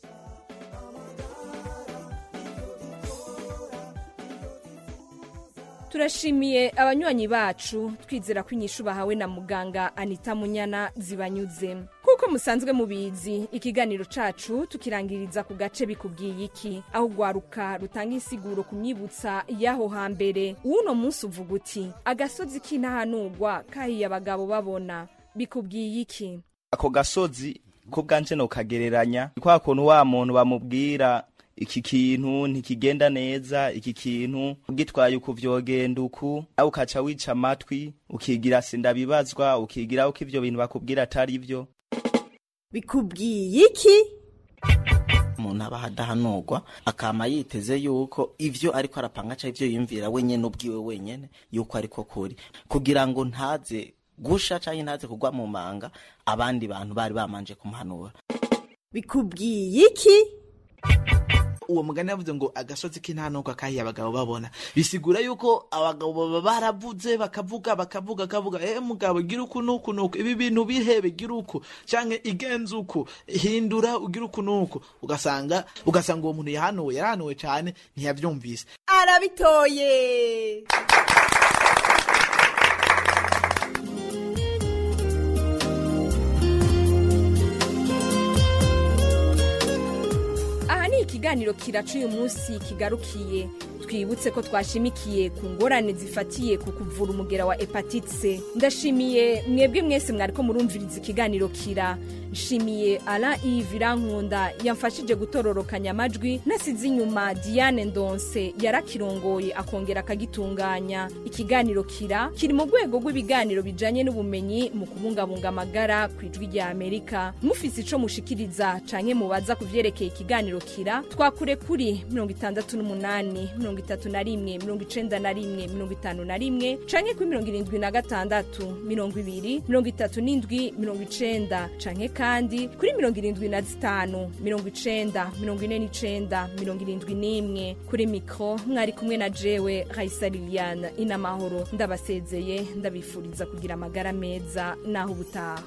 Speaker 20: turashimiye abanywanyi bacu twizera ko inyishu bahawe na muganga anita munyana zibanyuze kuko musanzwe mubizi ikiganiro cacu tukirangiriza ku gace bikubwiye iki aho ugwaruka rutanga insiguro ku myibutsa y'aho hambere uwuno munsi uvuga uti agasozi k'intahanurwa kahiye abagabo babona bikubwiye iki
Speaker 1: ako gasozi ko bwanje nokagereranya ni kwa kuntu wa muntu bamubwira iki kintu ntikigenda neza iki kintu ugitwaye uku vyogenda uku nawe ukaca wica amatwi ukigira sindabibazwa ukigira uko ivyo bintu bakubwira atari vyo
Speaker 3: bikubwiye iki
Speaker 12: umuntu aba adahanurwa akama yiteze yuko ivyo ariko arapanga canke ivyo yiyumvira wenyene ubwiwe wenyene yuko ariko kuri kugira ngo ntaze gusha canke ntaze kugwa mu manga abandi bantu bari bamanje kumuhanura
Speaker 3: bikubwiye iki
Speaker 16: uwo mugani yavuze ngo agasozi k'intanuka kahiye abagabo babona bisigura yuko abagabo baba baravuze bakavuga bakavuga bakavuga eh mugabo gira uku nuku nuku ibi bintu bihebe gira uku canke igenza uku hindura ugira uku nuku ugasanga ugasanga uwo muntu yahanuwe yarahanuwe cane ntiyavyumvise
Speaker 3: arabitoye
Speaker 20: aha ni ikiganiro kiraca uyu munsi kigarukiye twibutse ko twashimikiye ku ngorane zifatiye ku kuvura umugera wa hepatite c ndashimiye mwebwe mwese mwariko murumviriza ikiganiro kira nshimiye alain yves irankunda yamfashije gutororokanya amajwi nasize inyuma diane ndonse yarakirongoye akongera akagitunganya ikiganiro kira kiri mu rwego rw'ibiganiro bijanye n'ubumenyi mu kubungabunga amagara ku ijwi rya amerika mufise ico mushikiriza canke mubaza ku vyerekeye ikiganiro kira twakure kuri mirongo itandatu n'umunani mirongo itatu na rimwe mirongo icenda na rimwe mirongo itanu na rimwe canke kuri mirongo irindwi na gatandatu mirongo ibiri mirongo itatu n'indwi mirongo icenda canke kandi kuri mirongo irindwi na zitanu mirongo icenda mirongo ine n'icenda mirongo irindwi n'imwe kuri mikro mwari kumwe na jewe raisa liliane inamahoro ndabasezeye ndabifuriza kugira amagara meza naho ubutaha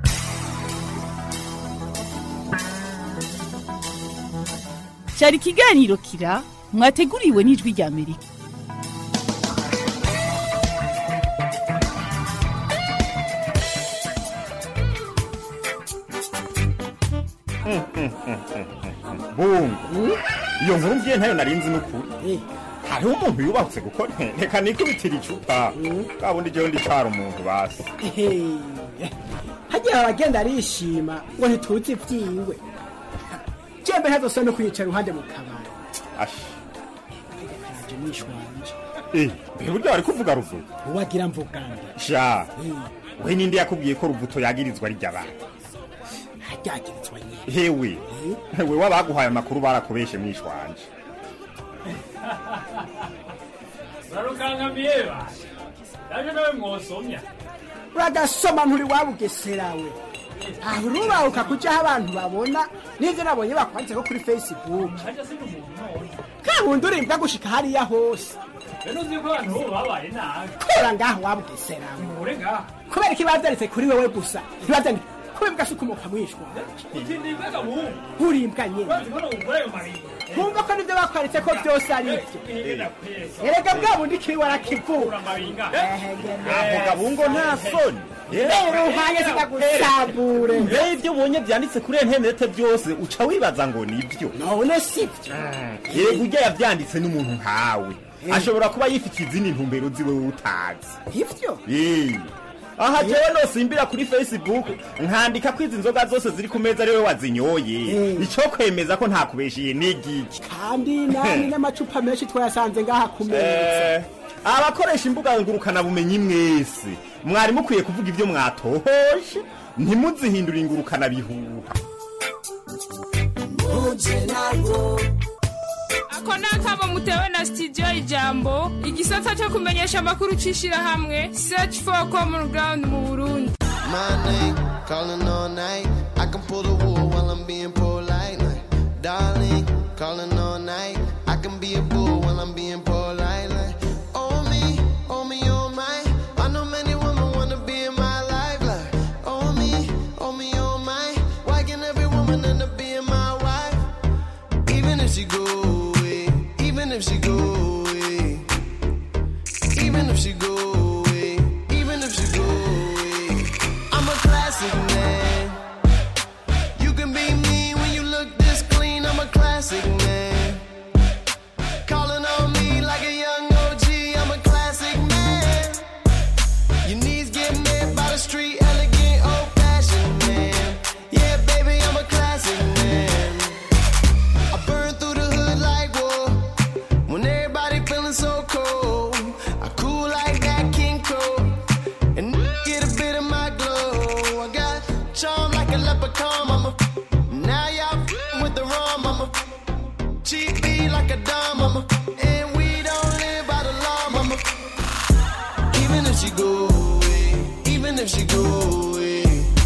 Speaker 3: cyari ikiganiro kira mwateguriwe n'ijwi rya amerika
Speaker 17: bungu iyo nkuru mbiye ntayo narinzi n'ukuri
Speaker 5: hariho umuntu yubahutse kuko reka nikubitira icupa bwa bundi jewe ndicara umuntu basi
Speaker 7: Ehe. hagiye abagenda arishima ngo ntituzi ibyiwe jembe ntazose no kwicara iruhande mu kabari
Speaker 5: ashi
Speaker 7: aje nishwanje
Speaker 5: eh mbega urya wari kuvuga ruvuga
Speaker 7: uwagira mvuganda
Speaker 5: sha we ninde yakubwiye ko ruvuto yagirizwa ari ry'abantu
Speaker 7: ryagirizwa nyine
Speaker 5: hewe we wabaguhaye amakuru barakubeshe mwishwanje
Speaker 17: urarukankamiye basha yaje nawe mwosomya
Speaker 7: uragasoma nturi wabugeserawe aho urubahuka kujaho abantu babona n'ivyo nabonye bakwanditse ko kuri facebook
Speaker 17: hajya si n'umuntu none
Speaker 7: kabundi urimbwa gushika hariya hose
Speaker 17: rero uzi ko abantu bo babaye nabi
Speaker 7: kora ngaho wabugeserawe
Speaker 17: ure ngaha
Speaker 7: kubera ko ibavyanditse kuri wewe gusa ntibavyandike kubera imbwa si ukomoka mwishwa
Speaker 17: uti ni imbega muhungu
Speaker 7: urimbwa nyene
Speaker 17: urazi ko n'umugore ayo maringo
Speaker 7: nkumva ko nivyo bakwaritse ko vyose ari vyo erega bwa bundi kiri warakivura
Speaker 5: ako gabungo nta soni
Speaker 7: rero uhanye zikagusambure
Speaker 5: mbere ibyo ubonye byanditse kuri interinete byose uca wibaza ngo nibyo
Speaker 7: none sivyo
Speaker 5: yego ujya yabyanditse n'umuntu nkawe ashobora kuba yifitiye izindi ntumbero ziwe wowe utazi
Speaker 7: ivyo
Speaker 5: Eh. aha jewe nosimbira kuri facebook nkandika ko izi nzoga zose ziri ku meza ari we wazinyoye ico kwemeza ko ntakubeshiye n'igiki
Speaker 7: kandi nani n'amacupa menshi twayasanze ngaha ku meza
Speaker 5: Eh, abakoresha imbuga ngurukanabumenyi mwese mwari mukwiye kuvuga ibyo mwatohoje ntimuzihindure ingurukanabihuha
Speaker 18: ako ni akamo mutewe na studio ijambo igisata cyo kumenyesha amakuru c'ishirahamwe search for common ground mu burundi
Speaker 19: My name, calling all night. I can pull the wool while I'm being polite. Like, darling, calling all night. I can be a bull while I'm being polite. Like, oh me, oh me, oh my. I know many women wanna be in my life. Like, oh me, oh me, oh my. Why can every woman end up being my wife? Even if she go away, even if she go away, even if she go away, even if she go away. I'm a classic man. You can be me when you look this clean. I'm a classic man. Calling on me like a young OG. I'm a classic man. Your knees get met by the street, elegant, old fashioned man. Yeah, baby, I'm a classic man. I burn through the hood like war. When everybody feeling so cold, I cool like that King Cole. And get a bit of my glow. I got charm like a leprechaun, mama. Now y'all f***ing with the rum, mama. Cheap beat like a dime, mama. And we don't live by the law, mama. Even if she go away, even if she go away,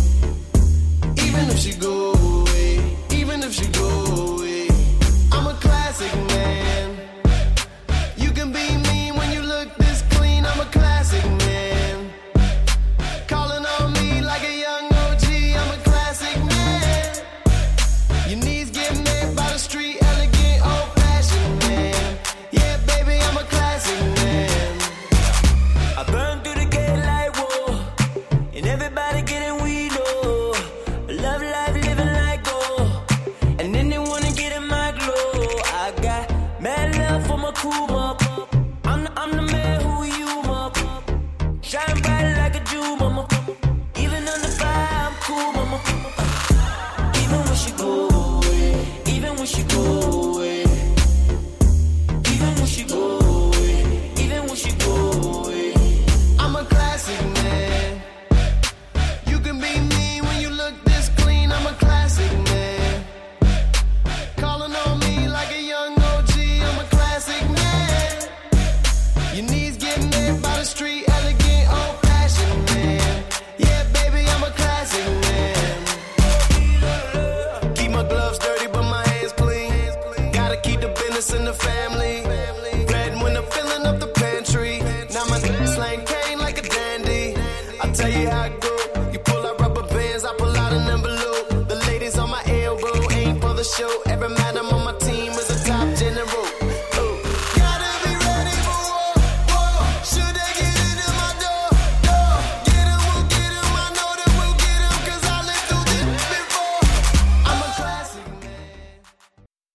Speaker 19: even if she go away, even if she go away, I'm a classic man. You can be me when you look this clean. I'm a classic man. Calling on me like a young OG. I'm a classic man. Your knees get met by the street, elegant, old fashioned man. Yeah, baby, I'm a classic man.
Speaker 21: I burn through the gate like whoa, and everybody getting weed low. Love life, living like gold, and then they wanna get in my glow. I got mad love for my crew, mama. I'm the, I'm the man who you, mama. Shine bright like a Jew, mama. Even under fire, I'm cool, mama. Even when she go away, even when she go away, even when she go away, even when she go away.
Speaker 19: I'm a classic man. You can be me when you look this clean. I'm a classic man. Calling on me like a young OG. I'm a classic man. Your knees get met by the street, elegant, old fashioned man. Yeah, baby, I'm a classic man. Keep my gloves dirty, but my hands clean. Gotta keep the business in the family. Red when I'm filling up the pantry. Now my slang cane like a dandy. I tell you how it go. You pull out rubber bands, I pull out an envelope. The ladies on my elbow ain't for the show. Every man I'm on my team